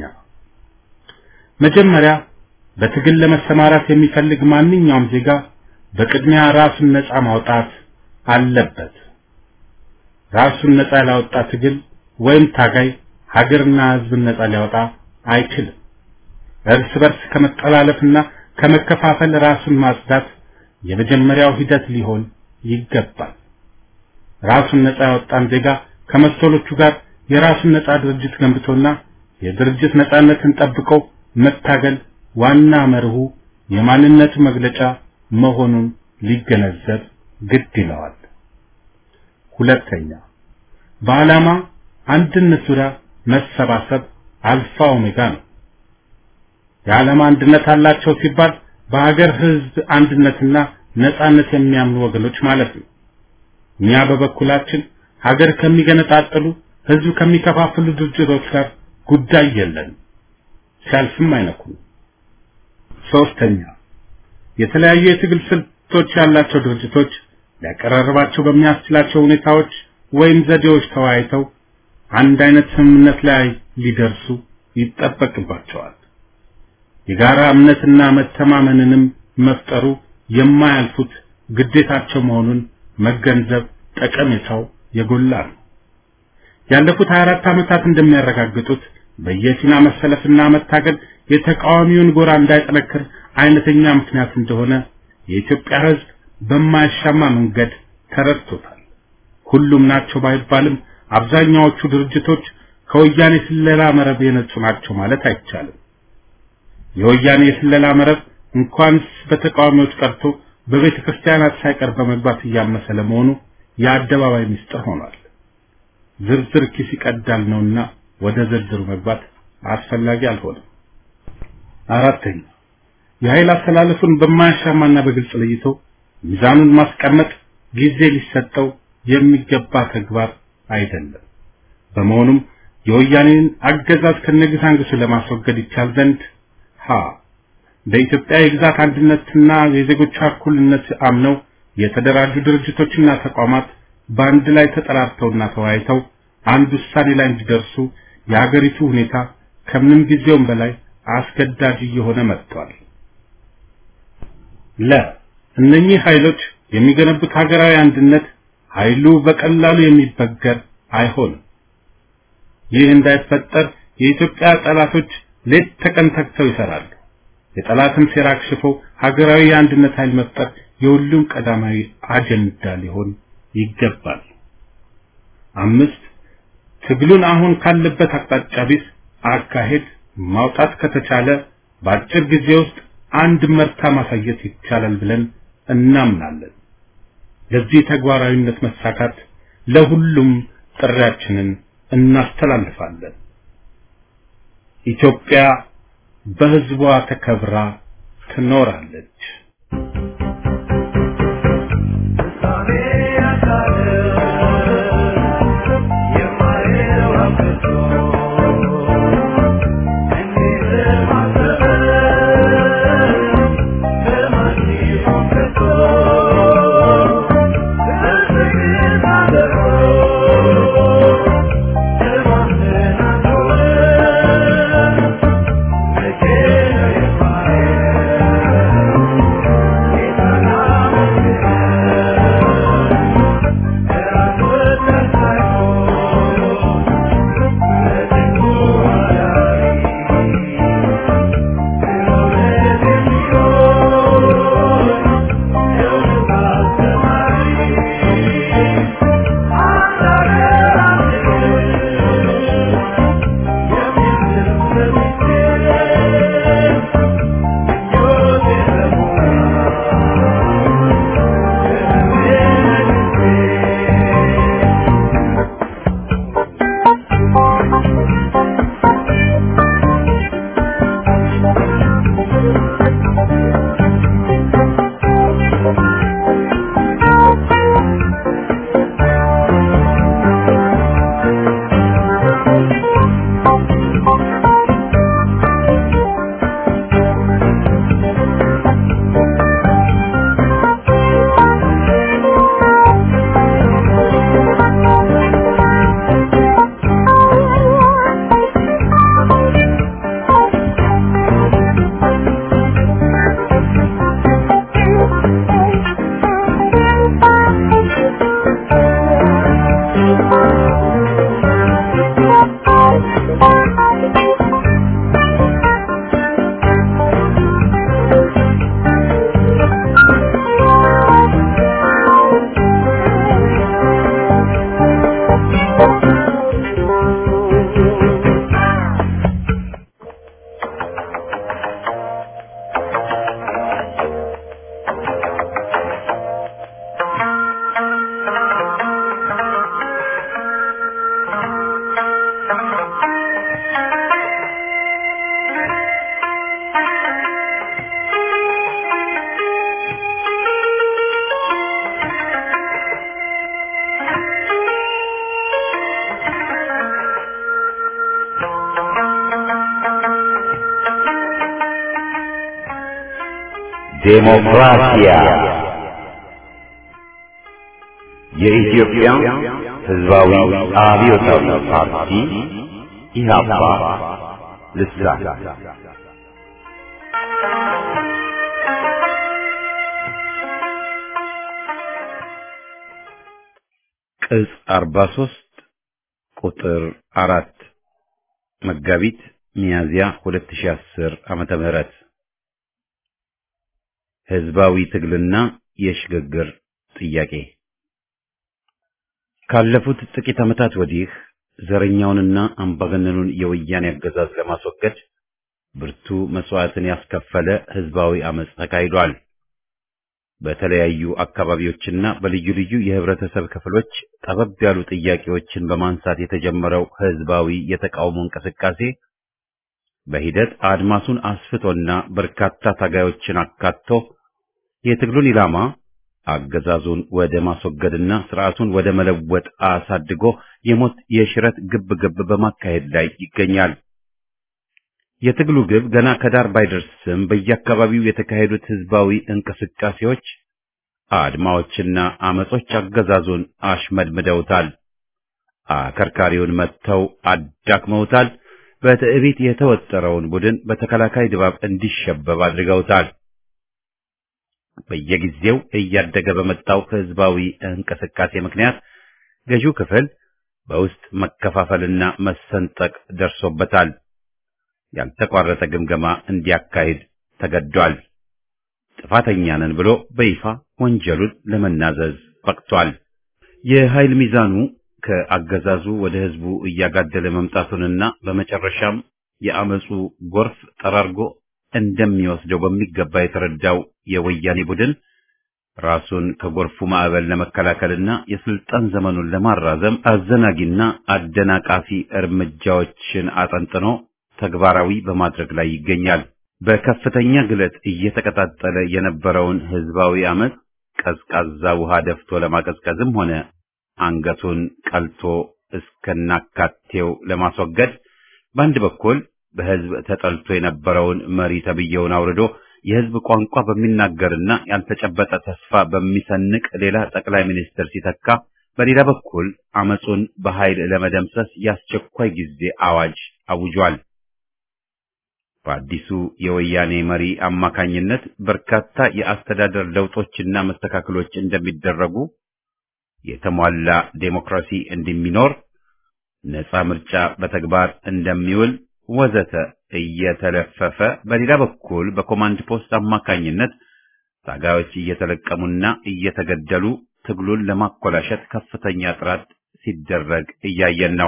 መጀመሪያ በትግል ለመሰማራት የሚፈልግ ማንኛውም ዜጋ በቅድሚያ ራሱን ነፃ ማውጣት አለበት። ራሱን ነፃ ያላወጣ ትግል ወይም ታጋይ ሀገርና ሕዝብን ነፃ ሊያወጣ አይችልም። እርስ በርስ ከመጠላለፍና ከመከፋፈል ራሱን ማጽዳት የመጀመሪያው ሂደት ሊሆን ይገባል። ራሱን ነፃ ያወጣን ዜጋ ከመሰሎቹ ጋር የራሱን ነፃ ድርጅት ገንብቶና የድርጅት ነፃነትን ጠብቆ መታገል ዋና መርሁ የማንነቱ መግለጫ መሆኑን ሊገነዘብ ግድ ይለዋል። ሁለተኛ በዓላማ አንድነት ዙሪያ መሰባሰብ አልፋ ኦሜጋ ነው። የዓላማ አንድነት አላቸው ሲባል በሀገር ህዝብ አንድነትና ነጻነት የሚያምኑ ወገኖች ማለት ነው። እኛ በበኩላችን ሀገር ከሚገነጣጥሉ ህዝብ ከሚከፋፍሉ ድርጅቶች ጋር ጉዳይ የለንም፣ ሲያልፍም አይነኩም። ሶስተኛ የተለያዩ የትግል ስልቶች ያላቸው ድርጅቶች ሊያቀራርባቸው በሚያስችላቸው ሁኔታዎች ወይም ዘዴዎች ተወያይተው አንድ አይነት ስምምነት ላይ ሊደርሱ ይጠበቅባቸዋል። የጋራ እምነትና መተማመንንም መፍጠሩ የማያልፉት ግዴታቸው መሆኑን መገንዘብ ጠቀሜታው የጎላ ነው። ያለፉት 24 ዓመታት እንደሚያረጋግጡት በየሲና መሰለፍና መታገል የተቃዋሚውን ጎራ እንዳይጠነክር አይነተኛ ምክንያት እንደሆነ የኢትዮጵያ ሕዝብ በማያሻማ መንገድ ተረድቶታል። ሁሉም ናቸው ባይባልም አብዛኛዎቹ ድርጅቶች ከወያኔ ስለላ መረብ የነጹ ናቸው ማለት አይቻልም። የወያኔ የስለላ መረብ እንኳንስ በተቃዋሚዎች ቀርቶ በቤተ ክርስቲያናት ሳይቀር በመግባት እያመሰ ለመሆኑ የአደባባይ ምስጢር ሆኗል። ዝርዝር ኪስ ይቀዳል ነውና ወደ ዝርዝሩ መግባት አስፈላጊ አልሆነም። አራተኛ የኃይል አስተላለፉን በማያሻማና በግልጽ ለይቶ ሚዛኑን ማስቀመጥ ጊዜ ሊሰጠው የሚገባ ተግባር አይደለም። በመሆኑም የወያኔን አገዛዝ ከነግሳንግሱ ለማስወገድ ይቻል ዘንድ ሀ በኢትዮጵያ የግዛት አንድነትና የዜጎቿ እኩልነት አምነው የተደራጁ ድርጅቶችና ተቋማት በአንድ ላይ ተጠራርተውና ተወያይተው አንድ ውሳኔ ላይ እንዲደርሱ የሀገሪቱ ሁኔታ ከምንም ጊዜውም በላይ አስገዳጅ እየሆነ መጥቷል። ለ እነኚህ ኃይሎች የሚገነቡት ሀገራዊ አንድነት ኃይሉ በቀላሉ የሚበገር አይሆንም። ይህ እንዳይፈጠር የኢትዮጵያ ጠላቶች ሌት ተቀን ተግተው ይሰራሉ። የጠላትን ሴራ አክሽፈው ሀገራዊ የአንድነት ኃይል መፍጠር የሁሉም ቀዳማዊ አጀንዳ ሊሆን ይገባል። አምስት ትግሉን አሁን ካለበት አቅጣጫ ቢስ አካሄድ ማውጣት ከተቻለ በአጭር ጊዜ ውስጥ አንድ መርታ ማሳየት ይቻላል ብለን እናምናለን። ለዚህ ተግባራዊነት መሳካት ለሁሉም ጥሪያችንን እናስተላልፋለን። ኢትዮጵያ በሕዝቧ ተከብራ ትኖራለች። ዴሞክራሲያ የኢትዮጵያ ሕዝባዊ አብዮታዊ ፓርቲ ኢህአፓ ልሳን ቅጽ 43 ቁጥር አራት መጋቢት ሚያዝያ 2010 ዓመተ ምህረት ህዝባዊ ትግልና የሽግግር ጥያቄ ካለፉት ጥቂት ዓመታት ወዲህ ዘረኛውንና አምባገነኑን የወያኔ አገዛዝ ለማስወገድ ብርቱ መስዋዕትን ያስከፈለ ህዝባዊ አመጽ ተካሂዷል። በተለያዩ አካባቢዎችና በልዩ ልዩ የህብረተሰብ ክፍሎች ጠበብ ያሉ ጥያቄዎችን በማንሳት የተጀመረው ህዝባዊ የተቃውሞ እንቅስቃሴ በሂደት አድማሱን አስፍቶና በርካታ ታጋዮችን አካቶ የትግሉን ኢላማ አገዛዙን ወደ ማስወገድና ስርዓቱን ወደ መለወጥ አሳድጎ የሞት የሽረት ግብ ግብ በማካሄድ ላይ ይገኛል። የትግሉ ግብ ገና ከዳር ባይደርስም በየአካባቢው የተካሄዱት ህዝባዊ እንቅስቃሴዎች፣ አድማዎችና አመጾች አገዛዙን አሽመድምደውታል። አከርካሪውን መጥተው አዳክመውታል። በትዕቢት የተወጠረውን ቡድን በተከላካይ ድባብ እንዲሸበብ አድርገውታል። በየጊዜው እያደገ በመጣው ህዝባዊ እንቅስቃሴ ምክንያት ገዢው ክፍል በውስጥ መከፋፈልና መሰንጠቅ ደርሶበታል። ያልተቋረጠ ግምገማ እንዲያካሂድ ተገዷል። ጥፋተኛ ነን ብሎ በይፋ ወንጀሉን ለመናዘዝ በቅቷል። የኃይል ሚዛኑ ከአገዛዙ ወደ ህዝቡ እያጋደለ መምጣቱንና በመጨረሻም የአመፁ ጎርፍ ጠራርጎ እንደሚወስደው በሚገባ የተረዳው የወያኔ ቡድን ራሱን ከጎርፉ ማዕበል ለመከላከልና የስልጣን ዘመኑን ለማራዘም አዘናጊና አደናቃፊ እርምጃዎችን አጠንጥኖ ተግባራዊ በማድረግ ላይ ይገኛል። በከፍተኛ ግለት እየተቀጣጠለ የነበረውን ህዝባዊ አመፅ ቀዝቃዛ ውሃ ደፍቶ ለማቀዝቀዝም ሆነ አንገቱን ቀልቶ እስከናካቴው ለማስወገድ በአንድ በኩል በህዝብ ተጠልቶ የነበረውን መሪ ተብዬውን አውርዶ የህዝብ ቋንቋ በሚናገርና ያልተጨበጠ ተስፋ በሚሰንቅ ሌላ ጠቅላይ ሚኒስትር ሲተካ፣ በሌላ በኩል አመፁን በኃይል ለመደምሰስ የአስቸኳይ ጊዜ አዋጅ አውጇል። በአዲሱ የወያኔ መሪ አማካኝነት በርካታ የአስተዳደር ለውጦችና መስተካከሎች እንደሚደረጉ፣ የተሟላ ዴሞክራሲ እንደሚኖር፣ ነፃ ምርጫ በተግባር እንደሚውል ወዘተ እየተለፈፈ በሌላ በኩል በኮማንድ ፖስት አማካኝነት ታጋዮች እየተለቀሙና እየተገደሉ ትግሉን ለማኮላሸት ከፍተኛ ጥረት ሲደረግ እያየን ነው።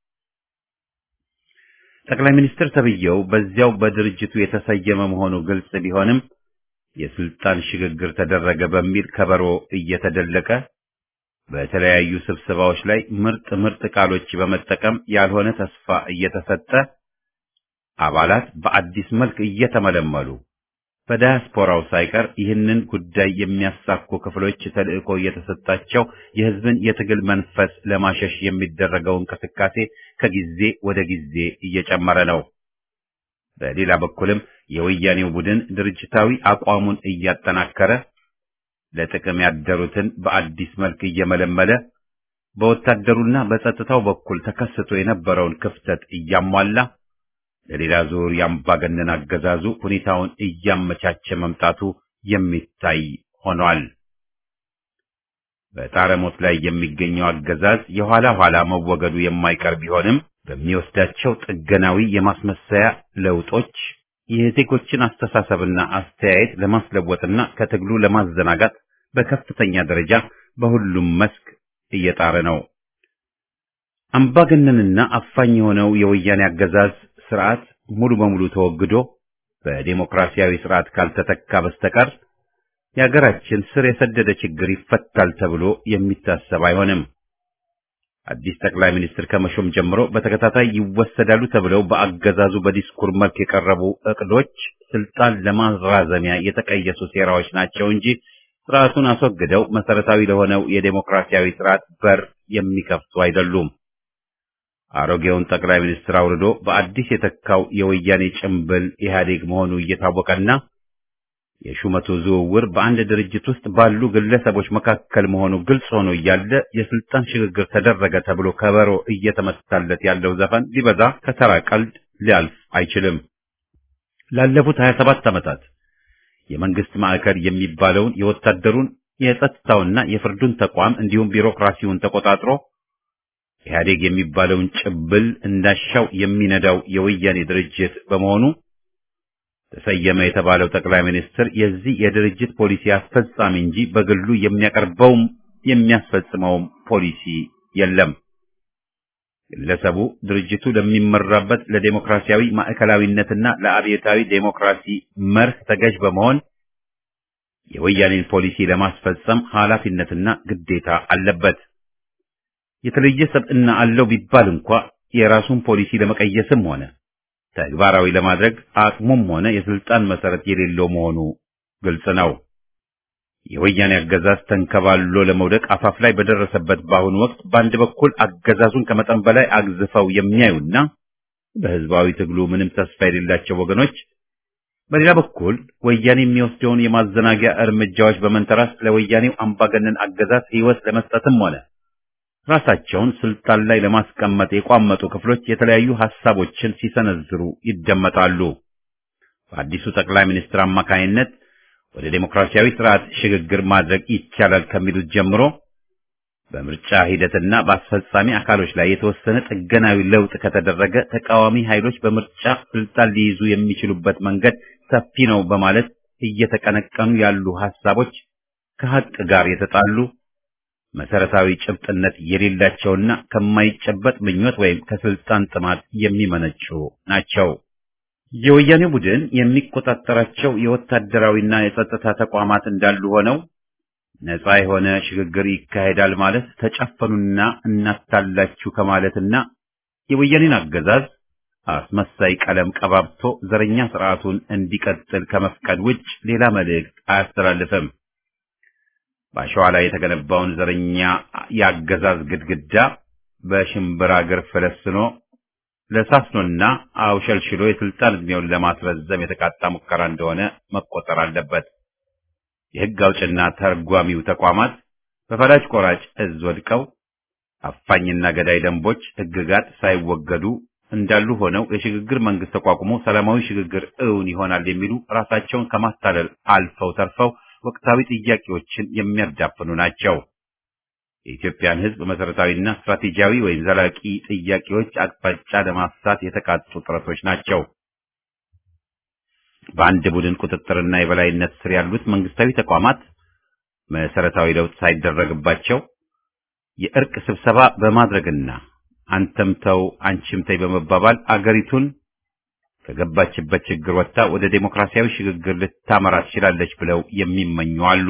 ጠቅላይ ሚኒስትር ተብዬው በዚያው በድርጅቱ የተሰየመ መሆኑ ግልጽ ቢሆንም የስልጣን ሽግግር ተደረገ በሚል ከበሮ እየተደለቀ በተለያዩ ስብሰባዎች ላይ ምርጥ ምርጥ ቃሎች በመጠቀም ያልሆነ ተስፋ እየተሰጠ አባላት በአዲስ መልክ እየተመለመሉ በዳያስፖራው ሳይቀር ይህንን ጉዳይ የሚያሳኩ ክፍሎች ተልዕኮ እየተሰጣቸው የሕዝብን የትግል መንፈስ ለማሸሽ የሚደረገው እንቅስቃሴ ከጊዜ ወደ ጊዜ እየጨመረ ነው። በሌላ በኩልም የወያኔው ቡድን ድርጅታዊ አቋሙን እያጠናከረ ለጥቅም ያደሩትን በአዲስ መልክ እየመለመለ በወታደሩና በጸጥታው በኩል ተከስቶ የነበረውን ክፍተት እያሟላ ለሌላ ዙር የአምባገነን አገዛዙ ሁኔታውን እያመቻቸ መምጣቱ የሚታይ ሆኗል። በጣረሞት ላይ የሚገኘው አገዛዝ የኋላ ኋላ መወገዱ የማይቀር ቢሆንም በሚወስዳቸው ጥገናዊ የማስመሰያ ለውጦች የዜጎችን አስተሳሰብና አስተያየት ለማስለወጥና ከትግሉ ለማዘናጋት በከፍተኛ ደረጃ በሁሉም መስክ እየጣረ ነው። አምባገነንና አፋኝ የሆነው የወያኔ አገዛዝ ስርዓት ሙሉ በሙሉ ተወግዶ በዴሞክራሲያዊ ስርዓት ካልተተካ በስተቀር የሀገራችን ስር የሰደደ ችግር ይፈታል ተብሎ የሚታሰብ አይሆንም። አዲስ ጠቅላይ ሚኒስትር ከመሾም ጀምሮ በተከታታይ ይወሰዳሉ ተብለው በአገዛዙ በዲስኩር መልክ የቀረቡ እቅዶች ስልጣን ለማራዘሚያ የተቀየሱ ሴራዎች ናቸው እንጂ ስርዓቱን አስወግደው መሰረታዊ ለሆነው የዴሞክራሲያዊ ስርዓት በር የሚከፍቱ አይደሉም። አሮጌውን ጠቅላይ ሚኒስትር አውርዶ በአዲስ የተካው የወያኔ ጭምብል ኢህአዴግ መሆኑ እየታወቀና የሹመቱ ዝውውር በአንድ ድርጅት ውስጥ ባሉ ግለሰቦች መካከል መሆኑ ግልጽ ሆኖ እያለ የስልጣን ሽግግር ተደረገ ተብሎ ከበሮ እየተመታለት ያለው ዘፈን ሊበዛ ከተራ ቀልድ ሊያልፍ አይችልም። ላለፉት 27 ዓመታት የመንግስት ማዕከል የሚባለውን የወታደሩን የጸጥታውና የፍርዱን ተቋም እንዲሁም ቢሮክራሲውን ተቆጣጥሮ ኢህአዴግ የሚባለውን ጭብል እንዳሻው የሚነዳው የወያኔ ድርጅት በመሆኑ ተሰየመ የተባለው ጠቅላይ ሚኒስትር የዚህ የድርጅት ፖሊሲ አስፈጻሚ እንጂ በግሉ የሚያቀርበውም የሚያስፈጽመውም ፖሊሲ የለም። ግለሰቡ ድርጅቱ ለሚመራበት ለዴሞክራሲያዊ ማዕከላዊነትና ለአብዮታዊ ዴሞክራሲ መርህ ተገዥ በመሆን የወያኔን ፖሊሲ ለማስፈጸም ኃላፊነትና ግዴታ አለበት። የተለየ ሰብዕና አለው ቢባል እንኳ የራሱን ፖሊሲ ለመቀየስም ሆነ ተግባራዊ ለማድረግ አቅሙም ሆነ የስልጣን መሰረት የሌለው መሆኑ ግልጽ ነው። የወያኔ አገዛዝ ተንከባሎ ለመውደቅ አፋፍ ላይ በደረሰበት በአሁኑ ወቅት በአንድ በኩል አገዛዙን ከመጠን በላይ አግዝፈው የሚያዩና በህዝባዊ ትግሉ ምንም ተስፋ የሌላቸው ወገኖች፣ በሌላ በኩል ወያኔ የሚወስደውን የማዘናጊያ እርምጃዎች በመንተራስ ለወያኔው አምባገነን አገዛዝ ህይወት ለመስጠትም ሆነ ራሳቸውን ስልጣን ላይ ለማስቀመጥ የቋመጡ ክፍሎች የተለያዩ ሐሳቦችን ሲሰነዝሩ ይደመጣሉ። በአዲሱ ጠቅላይ ሚኒስትር አማካይነት ወደ ዴሞክራሲያዊ ስርዓት ሽግግር ማድረግ ይቻላል ከሚሉት ጀምሮ በምርጫ ሂደትና በአስፈጻሚ አካሎች ላይ የተወሰነ ጥገናዊ ለውጥ ከተደረገ ተቃዋሚ ኃይሎች በምርጫ ስልጣን ሊይዙ የሚችሉበት መንገድ ሰፊ ነው በማለት እየተቀነቀኑ ያሉ ሐሳቦች ከሐቅ ጋር የተጣሉ መሰረታዊ ጭብጥነት የሌላቸውና ከማይጨበጥ ምኞት ወይም ከስልጣን ጥማት የሚመነጩ ናቸው። የወያኔ ቡድን የሚቆጣጠራቸው የወታደራዊና የጸጥታ ተቋማት እንዳሉ ሆነው ነፃ የሆነ ሽግግር ይካሄዳል ማለት ተጨፈኑና እናታላችሁ ከማለትና የወያኔን አገዛዝ አስመሳይ ቀለም ቀባብቶ ዘረኛ ስርዓቱን እንዲቀጥል ከመፍቀድ ውጭ ሌላ መልእክት አያስተላልፍም። በአሸዋ ላይ የተገነባውን ዘረኛ የአገዛዝ ግድግዳ በሽምብራ እግር ፈለስኖ ለሳስኖና አውሸልሽሎ የስልጣን ዕድሜውን ለማስረዘም የተቃጣ ሙከራ እንደሆነ መቆጠር አለበት። የሕግ አውጭና ተርጓሚው ተቋማት በፈላጭ ቆራጭ እዝ ወድቀው አፋኝና ገዳይ ደንቦች፣ ሕግጋት ሳይወገዱ እንዳሉ ሆነው የሽግግር መንግስት ተቋቁሞ ሰላማዊ ሽግግር እውን ይሆናል የሚሉ ራሳቸውን ከማታለል አልፈው ተርፈው ወቅታዊ ጥያቄዎችን የሚያዳፍኑ ናቸው። የኢትዮጵያን ሕዝብ መሰረታዊና ስትራቴጂያዊ ወይም ዘላቂ ጥያቄዎች አቅጣጫ ለማሳት የተቃጡ ጥረቶች ናቸው። በአንድ ቡድን ቁጥጥርና የበላይነት ስር ያሉት መንግስታዊ ተቋማት መሰረታዊ ለውጥ ሳይደረግባቸው የእርቅ ስብሰባ በማድረግና አንተም ተው አንቺም ተይ በመባባል አገሪቱን ከገባችበት ችግር ወጥታ ወደ ዴሞክራሲያዊ ሽግግር ልታመራ ትችላለች ብለው የሚመኙ አሉ።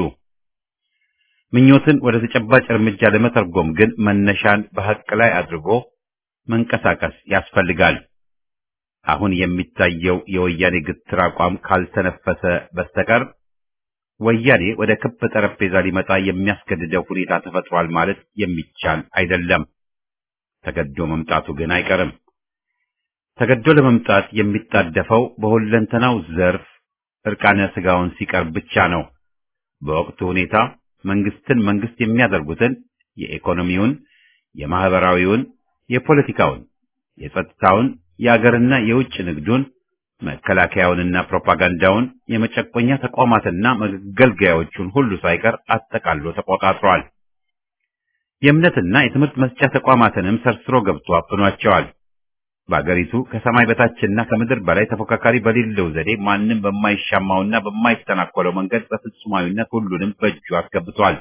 ምኞትን ወደ ተጨባጭ እርምጃ ለመተርጎም ግን መነሻን በሐቅ ላይ አድርጎ መንቀሳቀስ ያስፈልጋል። አሁን የሚታየው የወያኔ ግትር አቋም ካልተነፈሰ በስተቀር ወያኔ ወደ ክብ ጠረጴዛ ሊመጣ የሚያስገድደው ሁኔታ ተፈጥሯል ማለት የሚቻል አይደለም። ተገዶ መምጣቱ ግን አይቀርም። ተገዶ ለመምጣት የሚጣደፈው በሁለንተናው ዘርፍ እርቃነ ስጋውን ሲቀርብ ብቻ ነው። በወቅቱ ሁኔታ መንግስትን መንግስት የሚያደርጉትን የኢኮኖሚውን፣ የማህበራዊውን፣ የፖለቲካውን፣ የጸጥታውን፣ የአገርና የውጭ ንግዱን፣ መከላከያውንና ፕሮፓጋንዳውን፣ የመጨቆኛ ተቋማትና መገልገያዎቹን ሁሉ ሳይቀር አጠቃሎ ተቆጣጥሯል። የእምነትና የትምህርት መስጫ ተቋማትንም ሰርስሮ ገብቶ አፍኗቸዋል። በአገሪቱ ከሰማይ በታችና ከምድር በላይ ተፎካካሪ በሌለው ዘዴ ማንም በማይሻማውና በማይተናኮለው መንገድ በፍጹማዊነት ሁሉንም በእጁ አስገብቷል።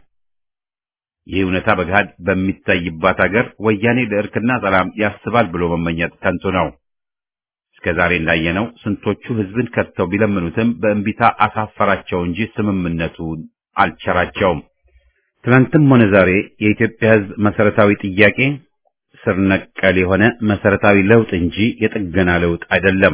ይህ እውነታ በገሃድ በሚታይባት አገር ወያኔ ለእርክና ሰላም ያስባል ብሎ መመኘት ከንቱ ነው። እስከ ዛሬ እንዳየነው ስንቶቹ ህዝብን ከድተው ቢለምኑትም በእንቢታ አሳፈራቸው እንጂ ስምምነቱን አልቸራቸውም። ትናንትም ሆነ ዛሬ የኢትዮጵያ ህዝብ መሰረታዊ ጥያቄ ስር ነቀል የሆነ መሰረታዊ ለውጥ እንጂ የጥገና ለውጥ አይደለም።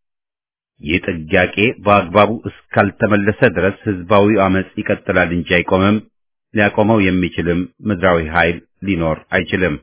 ይህ ጥያቄ በአግባቡ እስካልተመለሰ ድረስ ህዝባዊ አመጽ ይቀጥላል እንጂ አይቆምም። ሊያቆመው የሚችልም ምድራዊ ኃይል ሊኖር አይችልም።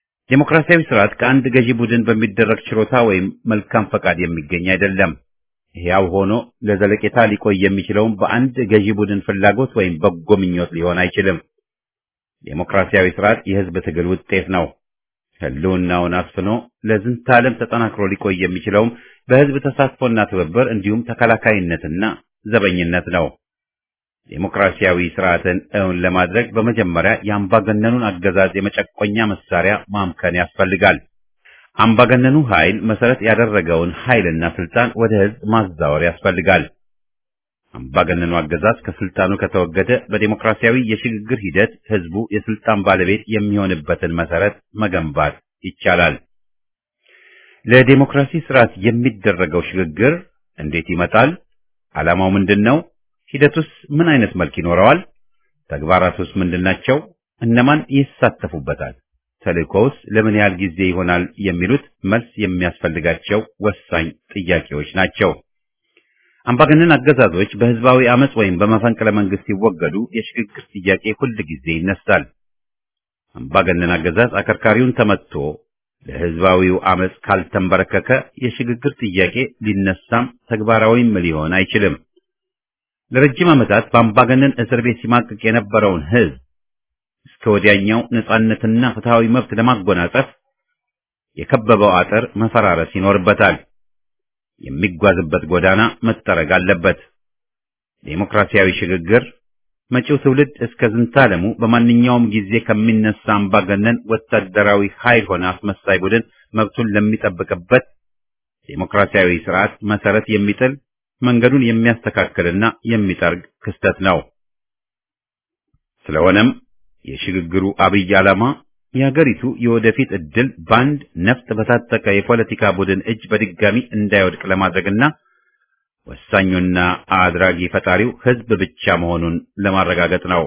ዴሞክራሲያዊ ስርዓት ከአንድ ገዢ ቡድን በሚደረግ ችሮታ ወይም መልካም ፈቃድ የሚገኝ አይደለም። ሕያው ሆኖ ለዘለቄታ ሊቆይ የሚችለውም በአንድ ገዢ ቡድን ፍላጎት ወይም በጎ ምኞት ሊሆን አይችልም። ዴሞክራሲያዊ ስርዓት የህዝብ ትግል ውጤት ነው። ህልውናውን አስፍኖ ለዝንተ ዓለም ተጠናክሮ ሊቆይ የሚችለውም በህዝብ ተሳትፎና ትብብር እንዲሁም ተከላካይነትና ዘበኝነት ነው። ዴሞክራሲያዊ ስርዓትን እውን ለማድረግ በመጀመሪያ የአምባገነኑን አገዛዝ የመጨቆኛ መሳሪያ ማምከን ያስፈልጋል። አምባገነኑ ኃይል መሰረት ያደረገውን ኃይልና ስልጣን ወደ ህዝብ ማዛወር ያስፈልጋል። አምባገነኑ አገዛዝ ከስልጣኑ ከተወገደ በዴሞክራሲያዊ የሽግግር ሂደት ህዝቡ የስልጣን ባለቤት የሚሆንበትን መሰረት መገንባት ይቻላል። ለዴሞክራሲ ስርዓት የሚደረገው ሽግግር እንዴት ይመጣል? ዓላማው ምንድን ነው? ሂደቱስ ምን አይነት መልክ ይኖረዋል? ተግባራቱስ ምንድናቸው? እነማን ይሳተፉበታል? ተልእኮውስ ለምን ያህል ጊዜ ይሆናል? የሚሉት መልስ የሚያስፈልጋቸው ወሳኝ ጥያቄዎች ናቸው። አምባገነን አገዛዞች በህዝባዊ አመጽ ወይም በመፈንቅለ መንግስት ሲወገዱ የሽግግር ጥያቄ ሁል ጊዜ ይነሳል። አምባገነን አገዛዝ አከርካሪውን ተመትቶ ለህዝባዊው አመጽ ካልተንበረከከ የሽግግር ጥያቄ ሊነሳም ተግባራዊም ሊሆን አይችልም። ለረጅም ዓመታት በአምባገነን እስር ቤት ሲማቅቅ የነበረውን ህዝብ እስከ ወዲያኛው ነጻነትና ፍትሃዊ መብት ለማጎናጸፍ የከበበው አጥር መፈራረስ ይኖርበታል። የሚጓዝበት ጎዳና መጠረግ አለበት። ዴሞክራሲያዊ ሽግግር መጪው ትውልድ እስከ ዝንታለሙ በማንኛውም ጊዜ ከሚነሳ አምባገነን ወታደራዊ ኃይል ሆነ አስመሳይ ቡድን መብቱን ለሚጠብቅበት ዴሞክራሲያዊ ስርዓት መሰረት የሚጥል መንገዱን የሚያስተካክልና የሚጠርግ ክስተት ነው። ስለሆነም የሽግግሩ አብይ ዓላማ የሀገሪቱ የወደፊት ዕድል በአንድ ነፍጥ በታጠቀ የፖለቲካ ቡድን እጅ በድጋሚ እንዳይወድቅ ለማድረግና ወሳኙና አድራጊ ፈጣሪው ህዝብ ብቻ መሆኑን ለማረጋገጥ ነው።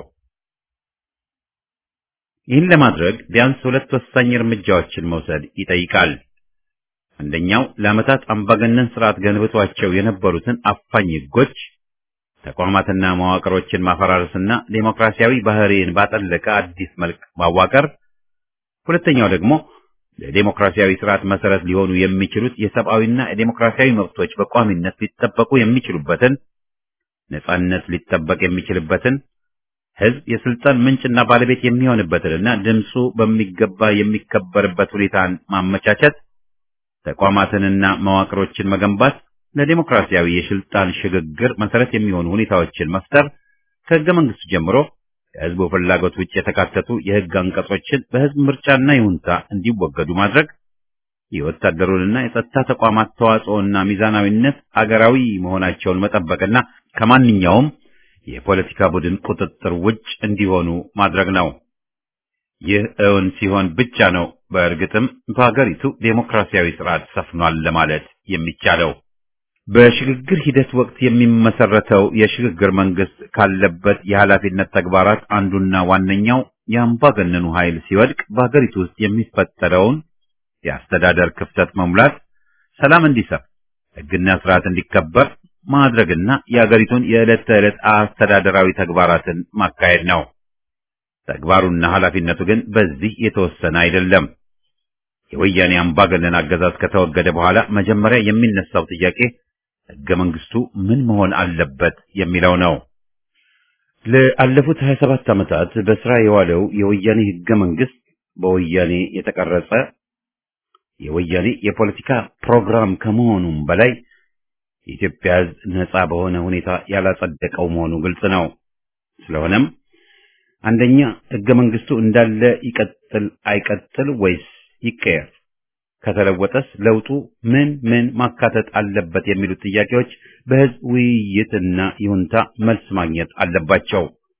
ይህን ለማድረግ ቢያንስ ሁለት ወሳኝ እርምጃዎችን መውሰድ ይጠይቃል። አንደኛው ለዓመታት አምባገነን ስርዓት ገንብቷቸው የነበሩትን አፋኝ ህጎች፣ ተቋማትና መዋቅሮችን ማፈራረስና ዴሞክራሲያዊ ባህሪን ባጠለቀ አዲስ መልክ ማዋቀር። ሁለተኛው ደግሞ ለዴሞክራሲያዊ ስርዓት መሰረት ሊሆኑ የሚችሉት የሰብአዊና የዴሞክራሲያዊ መብቶች በቋሚነት ሊጠበቁ የሚችሉበትን ነጻነት ሊጠበቅ የሚችልበትን ህዝብ የስልጣን ምንጭና ባለቤት የሚሆንበትንና ድምፁ በሚገባ የሚከበርበት ሁኔታን ማመቻቸት፣ ተቋማትንና መዋቅሮችን መገንባት፣ ለዴሞክራሲያዊ የስልጣን ሽግግር መሰረት የሚሆኑ ሁኔታዎችን መፍጠር፣ ከህገ መንግስቱ ጀምሮ ከህዝቡ ፍላጎት ውጭ የተካተቱ የህግ አንቀጾችን በህዝብ ምርጫና ይሁንታ እንዲወገዱ ማድረግ፣ የወታደሩንና የጸጥታ ተቋማት ተዋጽኦና ሚዛናዊነት አገራዊ መሆናቸውን መጠበቅና ከማንኛውም የፖለቲካ ቡድን ቁጥጥር ውጭ እንዲሆኑ ማድረግ ነው። ይህ እውን ሲሆን ብቻ ነው በእርግጥም በሀገሪቱ ዴሞክራሲያዊ ስርዓት ሰፍኗል ለማለት የሚቻለው። በሽግግር ሂደት ወቅት የሚመሰረተው የሽግግር መንግስት ካለበት የኃላፊነት ተግባራት አንዱና ዋነኛው የአምባገነኑ ኃይል ሲወድቅ በሀገሪቱ ውስጥ የሚፈጠረውን የአስተዳደር ክፍተት መሙላት፣ ሰላም እንዲሰፍ፣ ህግና ስርዓት እንዲከበር ማድረግና የሀገሪቱን የዕለት ተዕለት አስተዳደራዊ ተግባራትን ማካሄድ ነው። ተግባሩና ኃላፊነቱ ግን በዚህ የተወሰነ አይደለም። የወያኔ አምባገነን አገዛዝ ከተወገደ በኋላ መጀመሪያ የሚነሳው ጥያቄ ህገ መንግስቱ ምን መሆን አለበት የሚለው ነው። ለአለፉት 27 ዓመታት በስራ የዋለው የወያኔ ህገ መንግስት በወያኔ የተቀረጸ የወያኔ የፖለቲካ ፕሮግራም ከመሆኑም በላይ የኢትዮጵያ ህዝብ ነጻ በሆነ ሁኔታ ያላጸደቀው መሆኑ ግልጽ ነው። ስለሆነም አንደኛ ህገ መንግስቱ እንዳለ ይቀጥል አይቀጥል ወይስ ይቀየር? ከተለወጠስ ለውጡ ምን ምን ማካተት አለበት የሚሉት ጥያቄዎች በህዝብ ውይይትና ይሁንታ መልስ ማግኘት አለባቸው።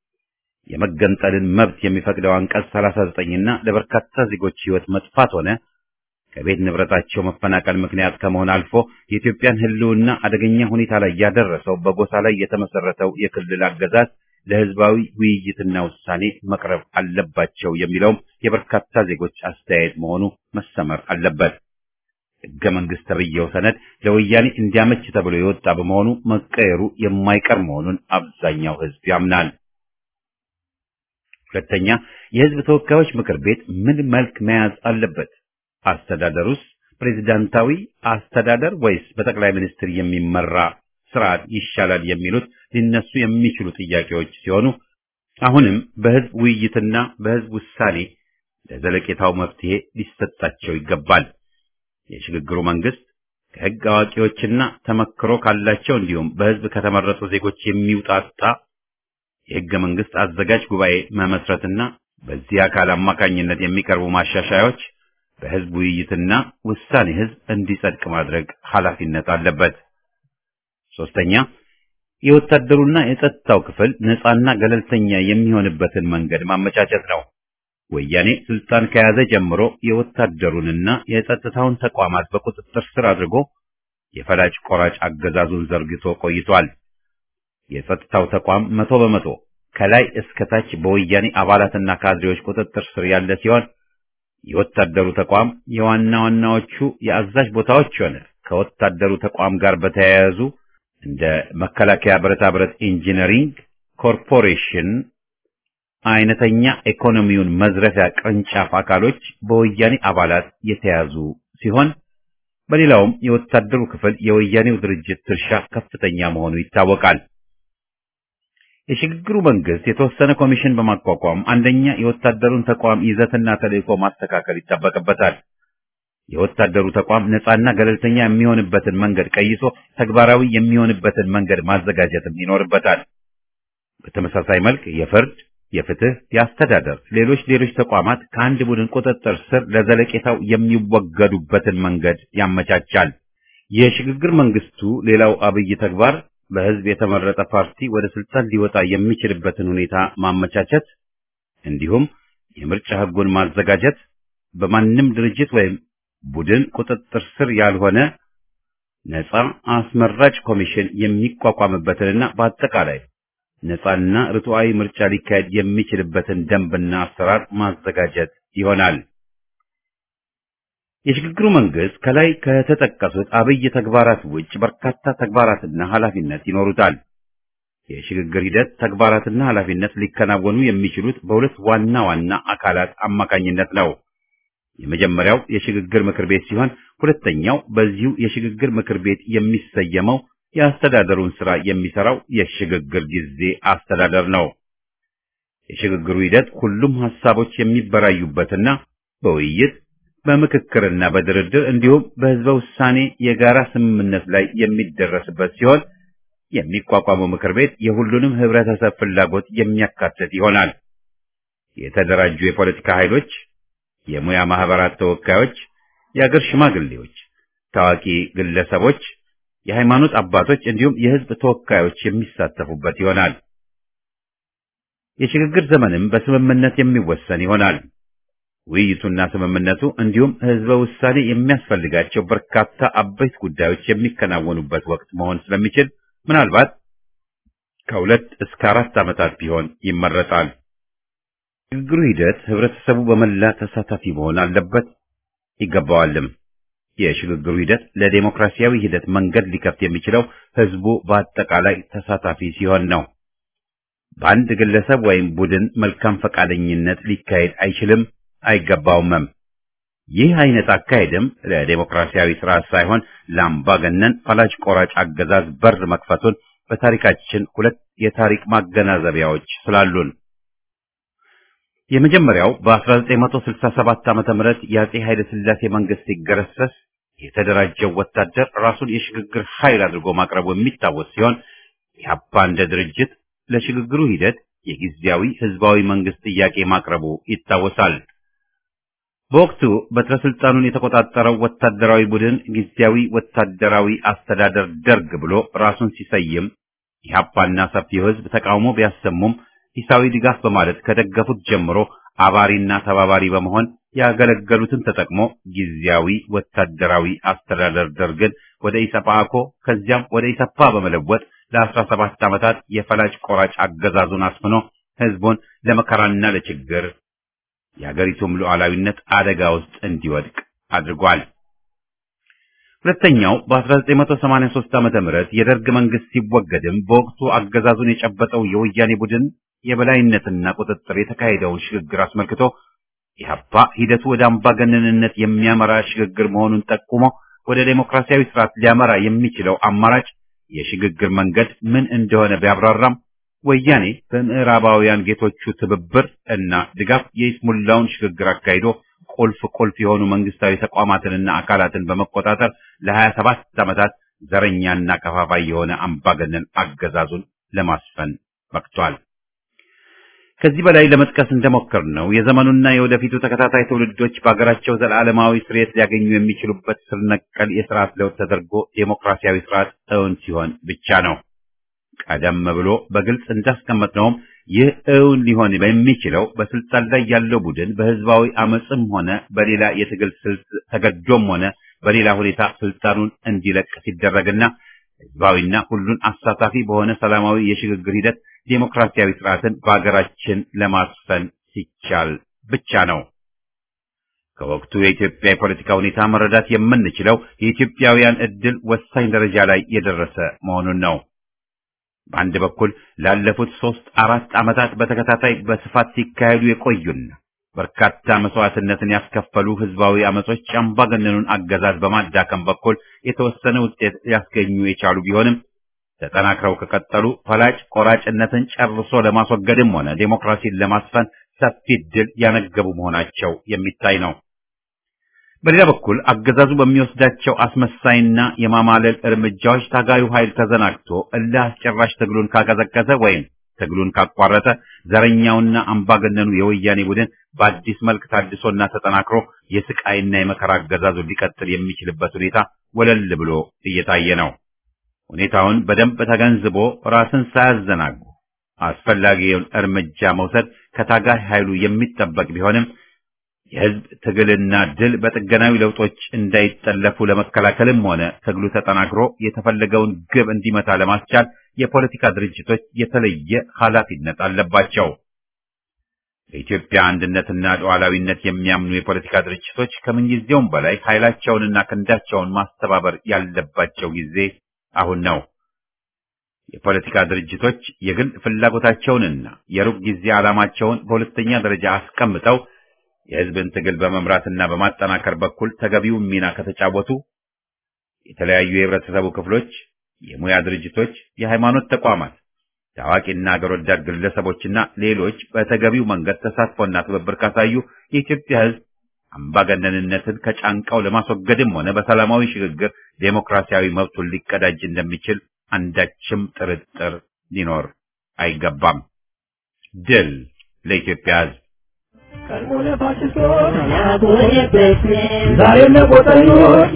የመገንጠልን መብት የሚፈቅደው አንቀጽ 39ና ለበርካታ ዜጎች ህይወት መጥፋት ሆነ ከቤት ንብረታቸው መፈናቀል ምክንያት ከመሆን አልፎ የኢትዮጵያን ህልውና አደገኛ ሁኔታ ላይ ያደረሰው በጎሳ ላይ የተመሰረተው የክልል አገዛዝ ለህዝባዊ ውይይትና ውሳኔ መቅረብ አለባቸው የሚለውም የበርካታ ዜጎች አስተያየት መሆኑ መሰመር አለበት። ህገ መንግስት ተብዬው ሰነድ ለወያኔ እንዲያመች ተብሎ የወጣ በመሆኑ መቀየሩ የማይቀር መሆኑን አብዛኛው ህዝብ ያምናል። ሁለተኛ፣ የህዝብ ተወካዮች ምክር ቤት ምን መልክ መያዝ አለበት? አስተዳደሩስ ፕሬዝዳንታዊ አስተዳደር ወይስ በጠቅላይ ሚኒስትር የሚመራ ስርዓት ይሻላል የሚሉት ሊነሱ የሚችሉ ጥያቄዎች ሲሆኑ አሁንም በህዝብ ውይይትና በህዝብ ውሳኔ ለዘለቄታው መፍትሄ ሊሰጣቸው ይገባል። የሽግግሩ መንግስት ከህግ አዋቂዎችና ተመክሮ ካላቸው እንዲሁም በህዝብ ከተመረጡ ዜጎች የሚውጣጣ የህገ መንግስት አዘጋጅ ጉባኤ መመስረትና በዚህ አካል አማካኝነት የሚቀርቡ ማሻሻያዎች በህዝብ ውይይትና ውሳኔ ህዝብ እንዲጸድቅ ማድረግ ኃላፊነት አለበት። ሶስተኛ የወታደሩና የጸጥታው ክፍል ነፃና ገለልተኛ የሚሆንበትን መንገድ ማመቻቸት ነው። ወያኔ ስልጣን ከያዘ ጀምሮ የወታደሩንና የጸጥታውን ተቋማት በቁጥጥር ስር አድርጎ የፈላጭ ቆራጭ አገዛዙን ዘርግቶ ቆይቷል። የጸጥታው ተቋም መቶ በመቶ ከላይ እስከ ታች በወያኔ አባላትና ካድሬዎች ቁጥጥር ስር ያለ ሲሆን የወታደሩ ተቋም የዋና ዋናዎቹ የአዛዥ ቦታዎች ሆነ ከወታደሩ ተቋም ጋር በተያያዙ እንደ መከላከያ ብረታ ብረት ኢንጂነሪንግ ኮርፖሬሽን አይነተኛ ኢኮኖሚውን መዝረፊያ ቅርንጫፍ አካሎች በወያኔ አባላት የተያዙ ሲሆን በሌላውም የወታደሩ ክፍል የወያኔው ድርጅት ድርሻ ከፍተኛ መሆኑ ይታወቃል። የሽግግሩ መንግስት የተወሰነ ኮሚሽን በማቋቋም አንደኛ የወታደሩን ተቋም ይዘትና ተልእኮ ማስተካከል ይጠበቅበታል። የወታደሩ ተቋም ነፃና ገለልተኛ የሚሆንበትን መንገድ ቀይሶ ተግባራዊ የሚሆንበትን መንገድ ማዘጋጀትም ይኖርበታል። በተመሳሳይ መልክ የፍርድ፣ የፍትህ፣ የአስተዳደር፣ ሌሎች ሌሎች ተቋማት ከአንድ ቡድን ቁጥጥር ስር ለዘለቄታው የሚወገዱበትን መንገድ ያመቻቻል። የሽግግር መንግስቱ ሌላው አብይ ተግባር በህዝብ የተመረጠ ፓርቲ ወደ ስልጣን ሊወጣ የሚችልበትን ሁኔታ ማመቻቸት እንዲሁም የምርጫ ህጉን ማዘጋጀት በማንም ድርጅት ወይም ቡድን ቁጥጥር ስር ያልሆነ ነፃ አስመራጭ ኮሚሽን የሚቋቋምበትንና በአጠቃላይ ነፃና ርቱዓዊ ምርጫ ሊካሄድ የሚችልበትን ደንብና አሰራር ማዘጋጀት ይሆናል። የሽግግሩ መንግስት ከላይ ከተጠቀሱት አብይ ተግባራት ውጭ በርካታ ተግባራትና ኃላፊነት ይኖሩታል። የሽግግር ሂደት ተግባራትና ኃላፊነት ሊከናወኑ የሚችሉት በሁለት ዋና ዋና አካላት አማካኝነት ነው። የመጀመሪያው የሽግግር ምክር ቤት ሲሆን ሁለተኛው በዚሁ የሽግግር ምክር ቤት የሚሰየመው የአስተዳደሩን ስራ የሚሰራው የሽግግር ጊዜ አስተዳደር ነው። የሽግግሩ ሂደት ሁሉም ሐሳቦች የሚበራዩበትና በውይይት በምክክርና በድርድር እንዲሁም በህዝበ ውሳኔ የጋራ ስምምነት ላይ የሚደረስበት ሲሆን የሚቋቋመው ምክር ቤት የሁሉንም ህብረተሰብ ፍላጎት የሚያካትት ይሆናል። የተደራጁ የፖለቲካ ኃይሎች፣ የሙያ ማህበራት ተወካዮች፣ የአገር ሽማግሌዎች፣ ታዋቂ ግለሰቦች፣ የሃይማኖት አባቶች እንዲሁም የህዝብ ተወካዮች የሚሳተፉበት ይሆናል። የሽግግር ዘመንም በስምምነት የሚወሰን ይሆናል። ውይይቱና ስምምነቱ እንዲሁም ህዝበ ውሳኔ የሚያስፈልጋቸው በርካታ አበይት ጉዳዮች የሚከናወኑበት ወቅት መሆን ስለሚችል ምናልባት ከሁለት እስከ አራት ዓመታት ቢሆን ይመረጣል። ሽግግሩ ሂደት ህብረተሰቡ በመላ ተሳታፊ መሆን አለበት ይገባዋልም። የሽግግሩ ሂደት ለዴሞክራሲያዊ ሂደት መንገድ ሊከፍት የሚችለው ህዝቡ በአጠቃላይ ተሳታፊ ሲሆን ነው። በአንድ ግለሰብ ወይም ቡድን መልካም ፈቃደኝነት ሊካሄድ አይችልም አይገባውምም። ይህ አይነት አካሄድም ለዴሞክራሲያዊ ስርዓት ሳይሆን ለአምባገነን ፈላጭ ቆራጭ አገዛዝ በር መክፈቱን በታሪካችን ሁለት የታሪክ ማገናዘቢያዎች ስላሉን የመጀመሪያው በ1967 ዓመተ ምህረት የአጼ ኃይለ ሥላሴ መንግስት ሲገረሰስ የተደራጀው ወታደር ራሱን የሽግግር ኃይል አድርጎ ማቅረቡ የሚታወስ ሲሆን ኢህአፓ እንደ ድርጅት ለሽግግሩ ሂደት የጊዜያዊ ህዝባዊ መንግስት ጥያቄ ማቅረቡ ይታወሳል። በወቅቱ በትረ ስልጣኑን የተቆጣጠረው ወታደራዊ ቡድን ጊዜያዊ ወታደራዊ አስተዳደር ደርግ ብሎ ራሱን ሲሰይም ኢህአፓና ሰፊው ህዝብ ተቃውሞ ቢያሰሙም ሂሳዊ ድጋፍ በማለት ከደገፉት ጀምሮ አባሪና ተባባሪ በመሆን ያገለገሉትን ተጠቅሞ ጊዜያዊ ወታደራዊ አስተዳደር ደርግን ወደ ኢሰፓኮ ከዚያም ወደ ኢሰፓ በመለወጥ ለአስራ ሰባት ዓመታት የፈላጭ ቆራጭ አገዛዙን አስፍኖ ህዝቡን ለመከራና ለችግር የአገሪቱም ሉዓላዊነት አደጋ ውስጥ እንዲወድቅ አድርጓል። ሁለተኛው በ1983 ዓመተ ምህረት የደርግ መንግስት ሲወገድም በወቅቱ አገዛዙን የጨበጠው የወያኔ ቡድን የበላይነትና ቁጥጥር የተካሄደውን ሽግግር አስመልክቶ ኢህአፓ ሂደቱ ወደ አምባገነንነት የሚያመራ ሽግግር መሆኑን ጠቁሞ ወደ ዴሞክራሲያዊ ስርዓት ሊያመራ የሚችለው አማራጭ የሽግግር መንገድ ምን እንደሆነ ቢያብራራም ወያኔ በምዕራባውያን ጌቶቹ ትብብር እና ድጋፍ የይስሙላውን ሽግግር አካሂዶ ቁልፍ ቁልፍ የሆኑ መንግስታዊ ተቋማትንና አካላትን በመቆጣጠር ለሀያ ሰባት ዓመታት ዘረኛና ከፋፋይ የሆነ አምባገነን አገዛዙን ለማስፈን በቅቷል። ከዚህ በላይ ለመጥቀስ እንደሞከር ነው የዘመኑና የወደፊቱ ተከታታይ ትውልዶች በሀገራቸው ዘላለማዊ ስርየት ሊያገኙ የሚችሉበት ስር ነቀል የስርዓት ለውጥ ተደርጎ ዴሞክራሲያዊ ስርዓት እውን ሲሆን ብቻ ነው። ቀደም ብሎ በግልጽ እንዳስቀመጥነውም ይህ እውን ሊሆን በሚችለው በስልጣን ላይ ያለው ቡድን በህዝባዊ አመፅም ሆነ በሌላ የትግል ስልት ተገዶም ሆነ በሌላ ሁኔታ ስልጣኑን እንዲለቅ ሲደረግና ህዝባዊና ሁሉን አሳታፊ በሆነ ሰላማዊ የሽግግር ሂደት ዴሞክራሲያዊ ስርዓትን በአገራችን ለማስፈን ሲቻል ብቻ ነው። ከወቅቱ የኢትዮጵያ የፖለቲካ ሁኔታ መረዳት የምንችለው የኢትዮጵያውያን እድል ወሳኝ ደረጃ ላይ የደረሰ መሆኑን ነው። በአንድ በኩል ላለፉት ሶስት አራት ዓመታት በተከታታይ በስፋት ሲካሄዱ የቆዩና በርካታ መስዋዕትነትን ያስከፈሉ ህዝባዊ አመጾች አምባገነኑን አገዛዝ በማዳከም በኩል የተወሰነ ውጤት ሊያስገኙ የቻሉ ቢሆንም ተጠናክረው ከቀጠሉ ፈላጭ ቆራጭነትን ጨርሶ ለማስወገድም ሆነ ዴሞክራሲን ለማስፈን ሰፊ ድል ያነገቡ መሆናቸው የሚታይ ነው። በሌላ በኩል አገዛዙ በሚወስዳቸው አስመሳይና የማማለል እርምጃዎች ታጋዩ ኃይል ተዘናግቶ እልህ አስጨራሽ ትግሉን ካቀዘቀዘ ወይም ትግሉን ካቋረጠ ዘረኛውና አምባገነኑ የወያኔ ቡድን በአዲስ መልክ ታድሶና ተጠናክሮ የስቃይና የመከራ አገዛዙ ሊቀጥል የሚችልበት ሁኔታ ወለል ብሎ እየታየ ነው። ሁኔታውን በደንብ ተገንዝቦ ራስን ሳያዘናጉ አስፈላጊውን እርምጃ መውሰድ ከታጋይ ኃይሉ የሚጠበቅ ቢሆንም የህዝብ ትግልና ድል በጥገናዊ ለውጦች እንዳይጠለፉ ለመከላከልም ሆነ ትግሉ ተጠናክሮ የተፈለገውን ግብ እንዲመታ ለማስቻል የፖለቲካ ድርጅቶች የተለየ ኃላፊነት አለባቸው። በኢትዮጵያ አንድነትና ሉዓላዊነት የሚያምኑ የፖለቲካ ድርጅቶች ከምንጊዜውም በላይ ኃይላቸውንና ክንዳቸውን ማስተባበር ያለባቸው ጊዜ አሁን ነው። የፖለቲካ ድርጅቶች የግል ፍላጎታቸውንና የሩቅ ጊዜ ዓላማቸውን በሁለተኛ ደረጃ አስቀምጠው የህዝብን ትግል በመምራትና በማጠናከር በኩል ተገቢውን ሚና ከተጫወቱ የተለያዩ የህብረተሰቡ ክፍሎች፣ የሙያ ድርጅቶች፣ የሃይማኖት ተቋማት፣ ታዋቂና አገር ወዳድ ግለሰቦችና ሌሎች በተገቢው መንገድ ተሳትፎና ትብብር ካሳዩ የኢትዮጵያ ህዝብ አምባገነንነትን ከጫንቃው ለማስወገድም ሆነ በሰላማዊ ሽግግር ዴሞክራሲያዊ መብቱን ሊቀዳጅ እንደሚችል አንዳችም ጥርጥር ሊኖር አይገባም። ድል ለኢትዮጵያ ህዝብ! ቀድሞነ ፋሽስቶች ዛሬም ለቆጠኞች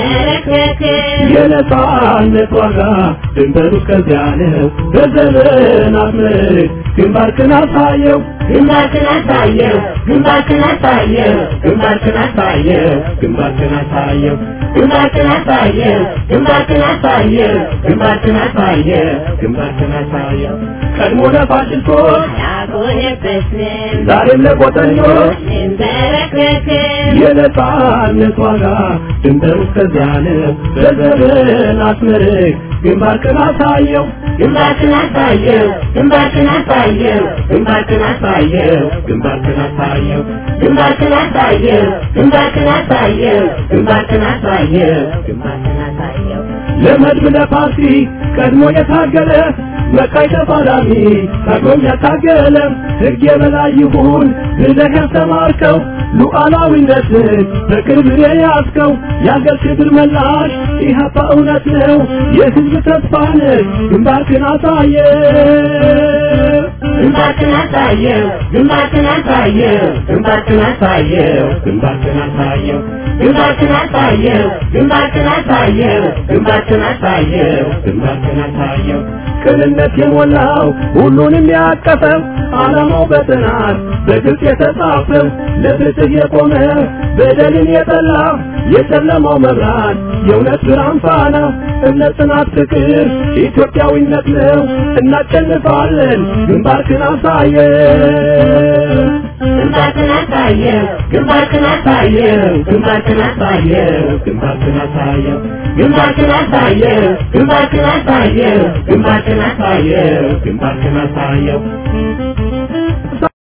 የነጻነት ዋጋ ድንበሩ እስከዚያ ነው። በዘመናት ምርክ ግንባርክን አሳየው ግንባርክን አሳየው ግንባርክን አሳየው ግንባርክን አሳየው ግንባርክን አሳየው ግንባርክን አሳየው ግንባርክን አሳየው ግንባርክን አሳየው ግንባርክን አሳየው ቀድሞ ለፋሽስቶች ያጎነበስን ዛሬም ለቆጠኞች እንበረከክን የነጻነት ዋጋ ድንበሩ እስከዚያ ነው። በዘመናት ምርክ ግንባርክን አሳየው ግንባርክን አሳየው ግንባርክን አሳየው ግንባርክን አሳየው ግንባርክን አሳየው ግንባርክን አሳየው ግንባርክን አሳየው ግንባርክን አሳየው ግንባርክን አሳየው ለመድብ ለፓርቲ ቀድሞ የታገለ መቃይ ተፋላሚ ቀድሞም ያታገለ ሕግ የበላይ ይሁን ብለህ ያስተማርከው ሉዓላዊነትን በክብር የያዝከው የአገር ክብር መላሽ ኢህአፓ እውነት ነው የሕዝብ ተስፋ ነህ ግንባርክን አሳየ ግንባርክን አሳየው ግንባርክን አሳየው ግንባርክን አሳየው ግንባርክን አሳየው ግንባርክን አሳየው ግንባርክን አሳየው ግንባርክን አሳየው ግንባርክን አሳየው ቅንነት የሞላው ሁሉንም ያቀፈው ዓላማው በጥናት በግልጽ የተጻፈው ለፍትህ የቆመ በደልን የጠላ የጨለማው መብራት የእውነት ብርሃን ፋና እምነት፣ ጽናት፣ ፍቅር ኢትዮጵያዊነት ነው። እናሸንፋለን። ግንባርክን አሳየው ግንባርክን አሳየው ግንባርክን አሳየው ግንባርክን አሳየው ግንባርክን አሳየው ግንባርክን አሳየው ግንባርክን አሳየው ግንባርክን አሳየው ግንባርክን አሳየው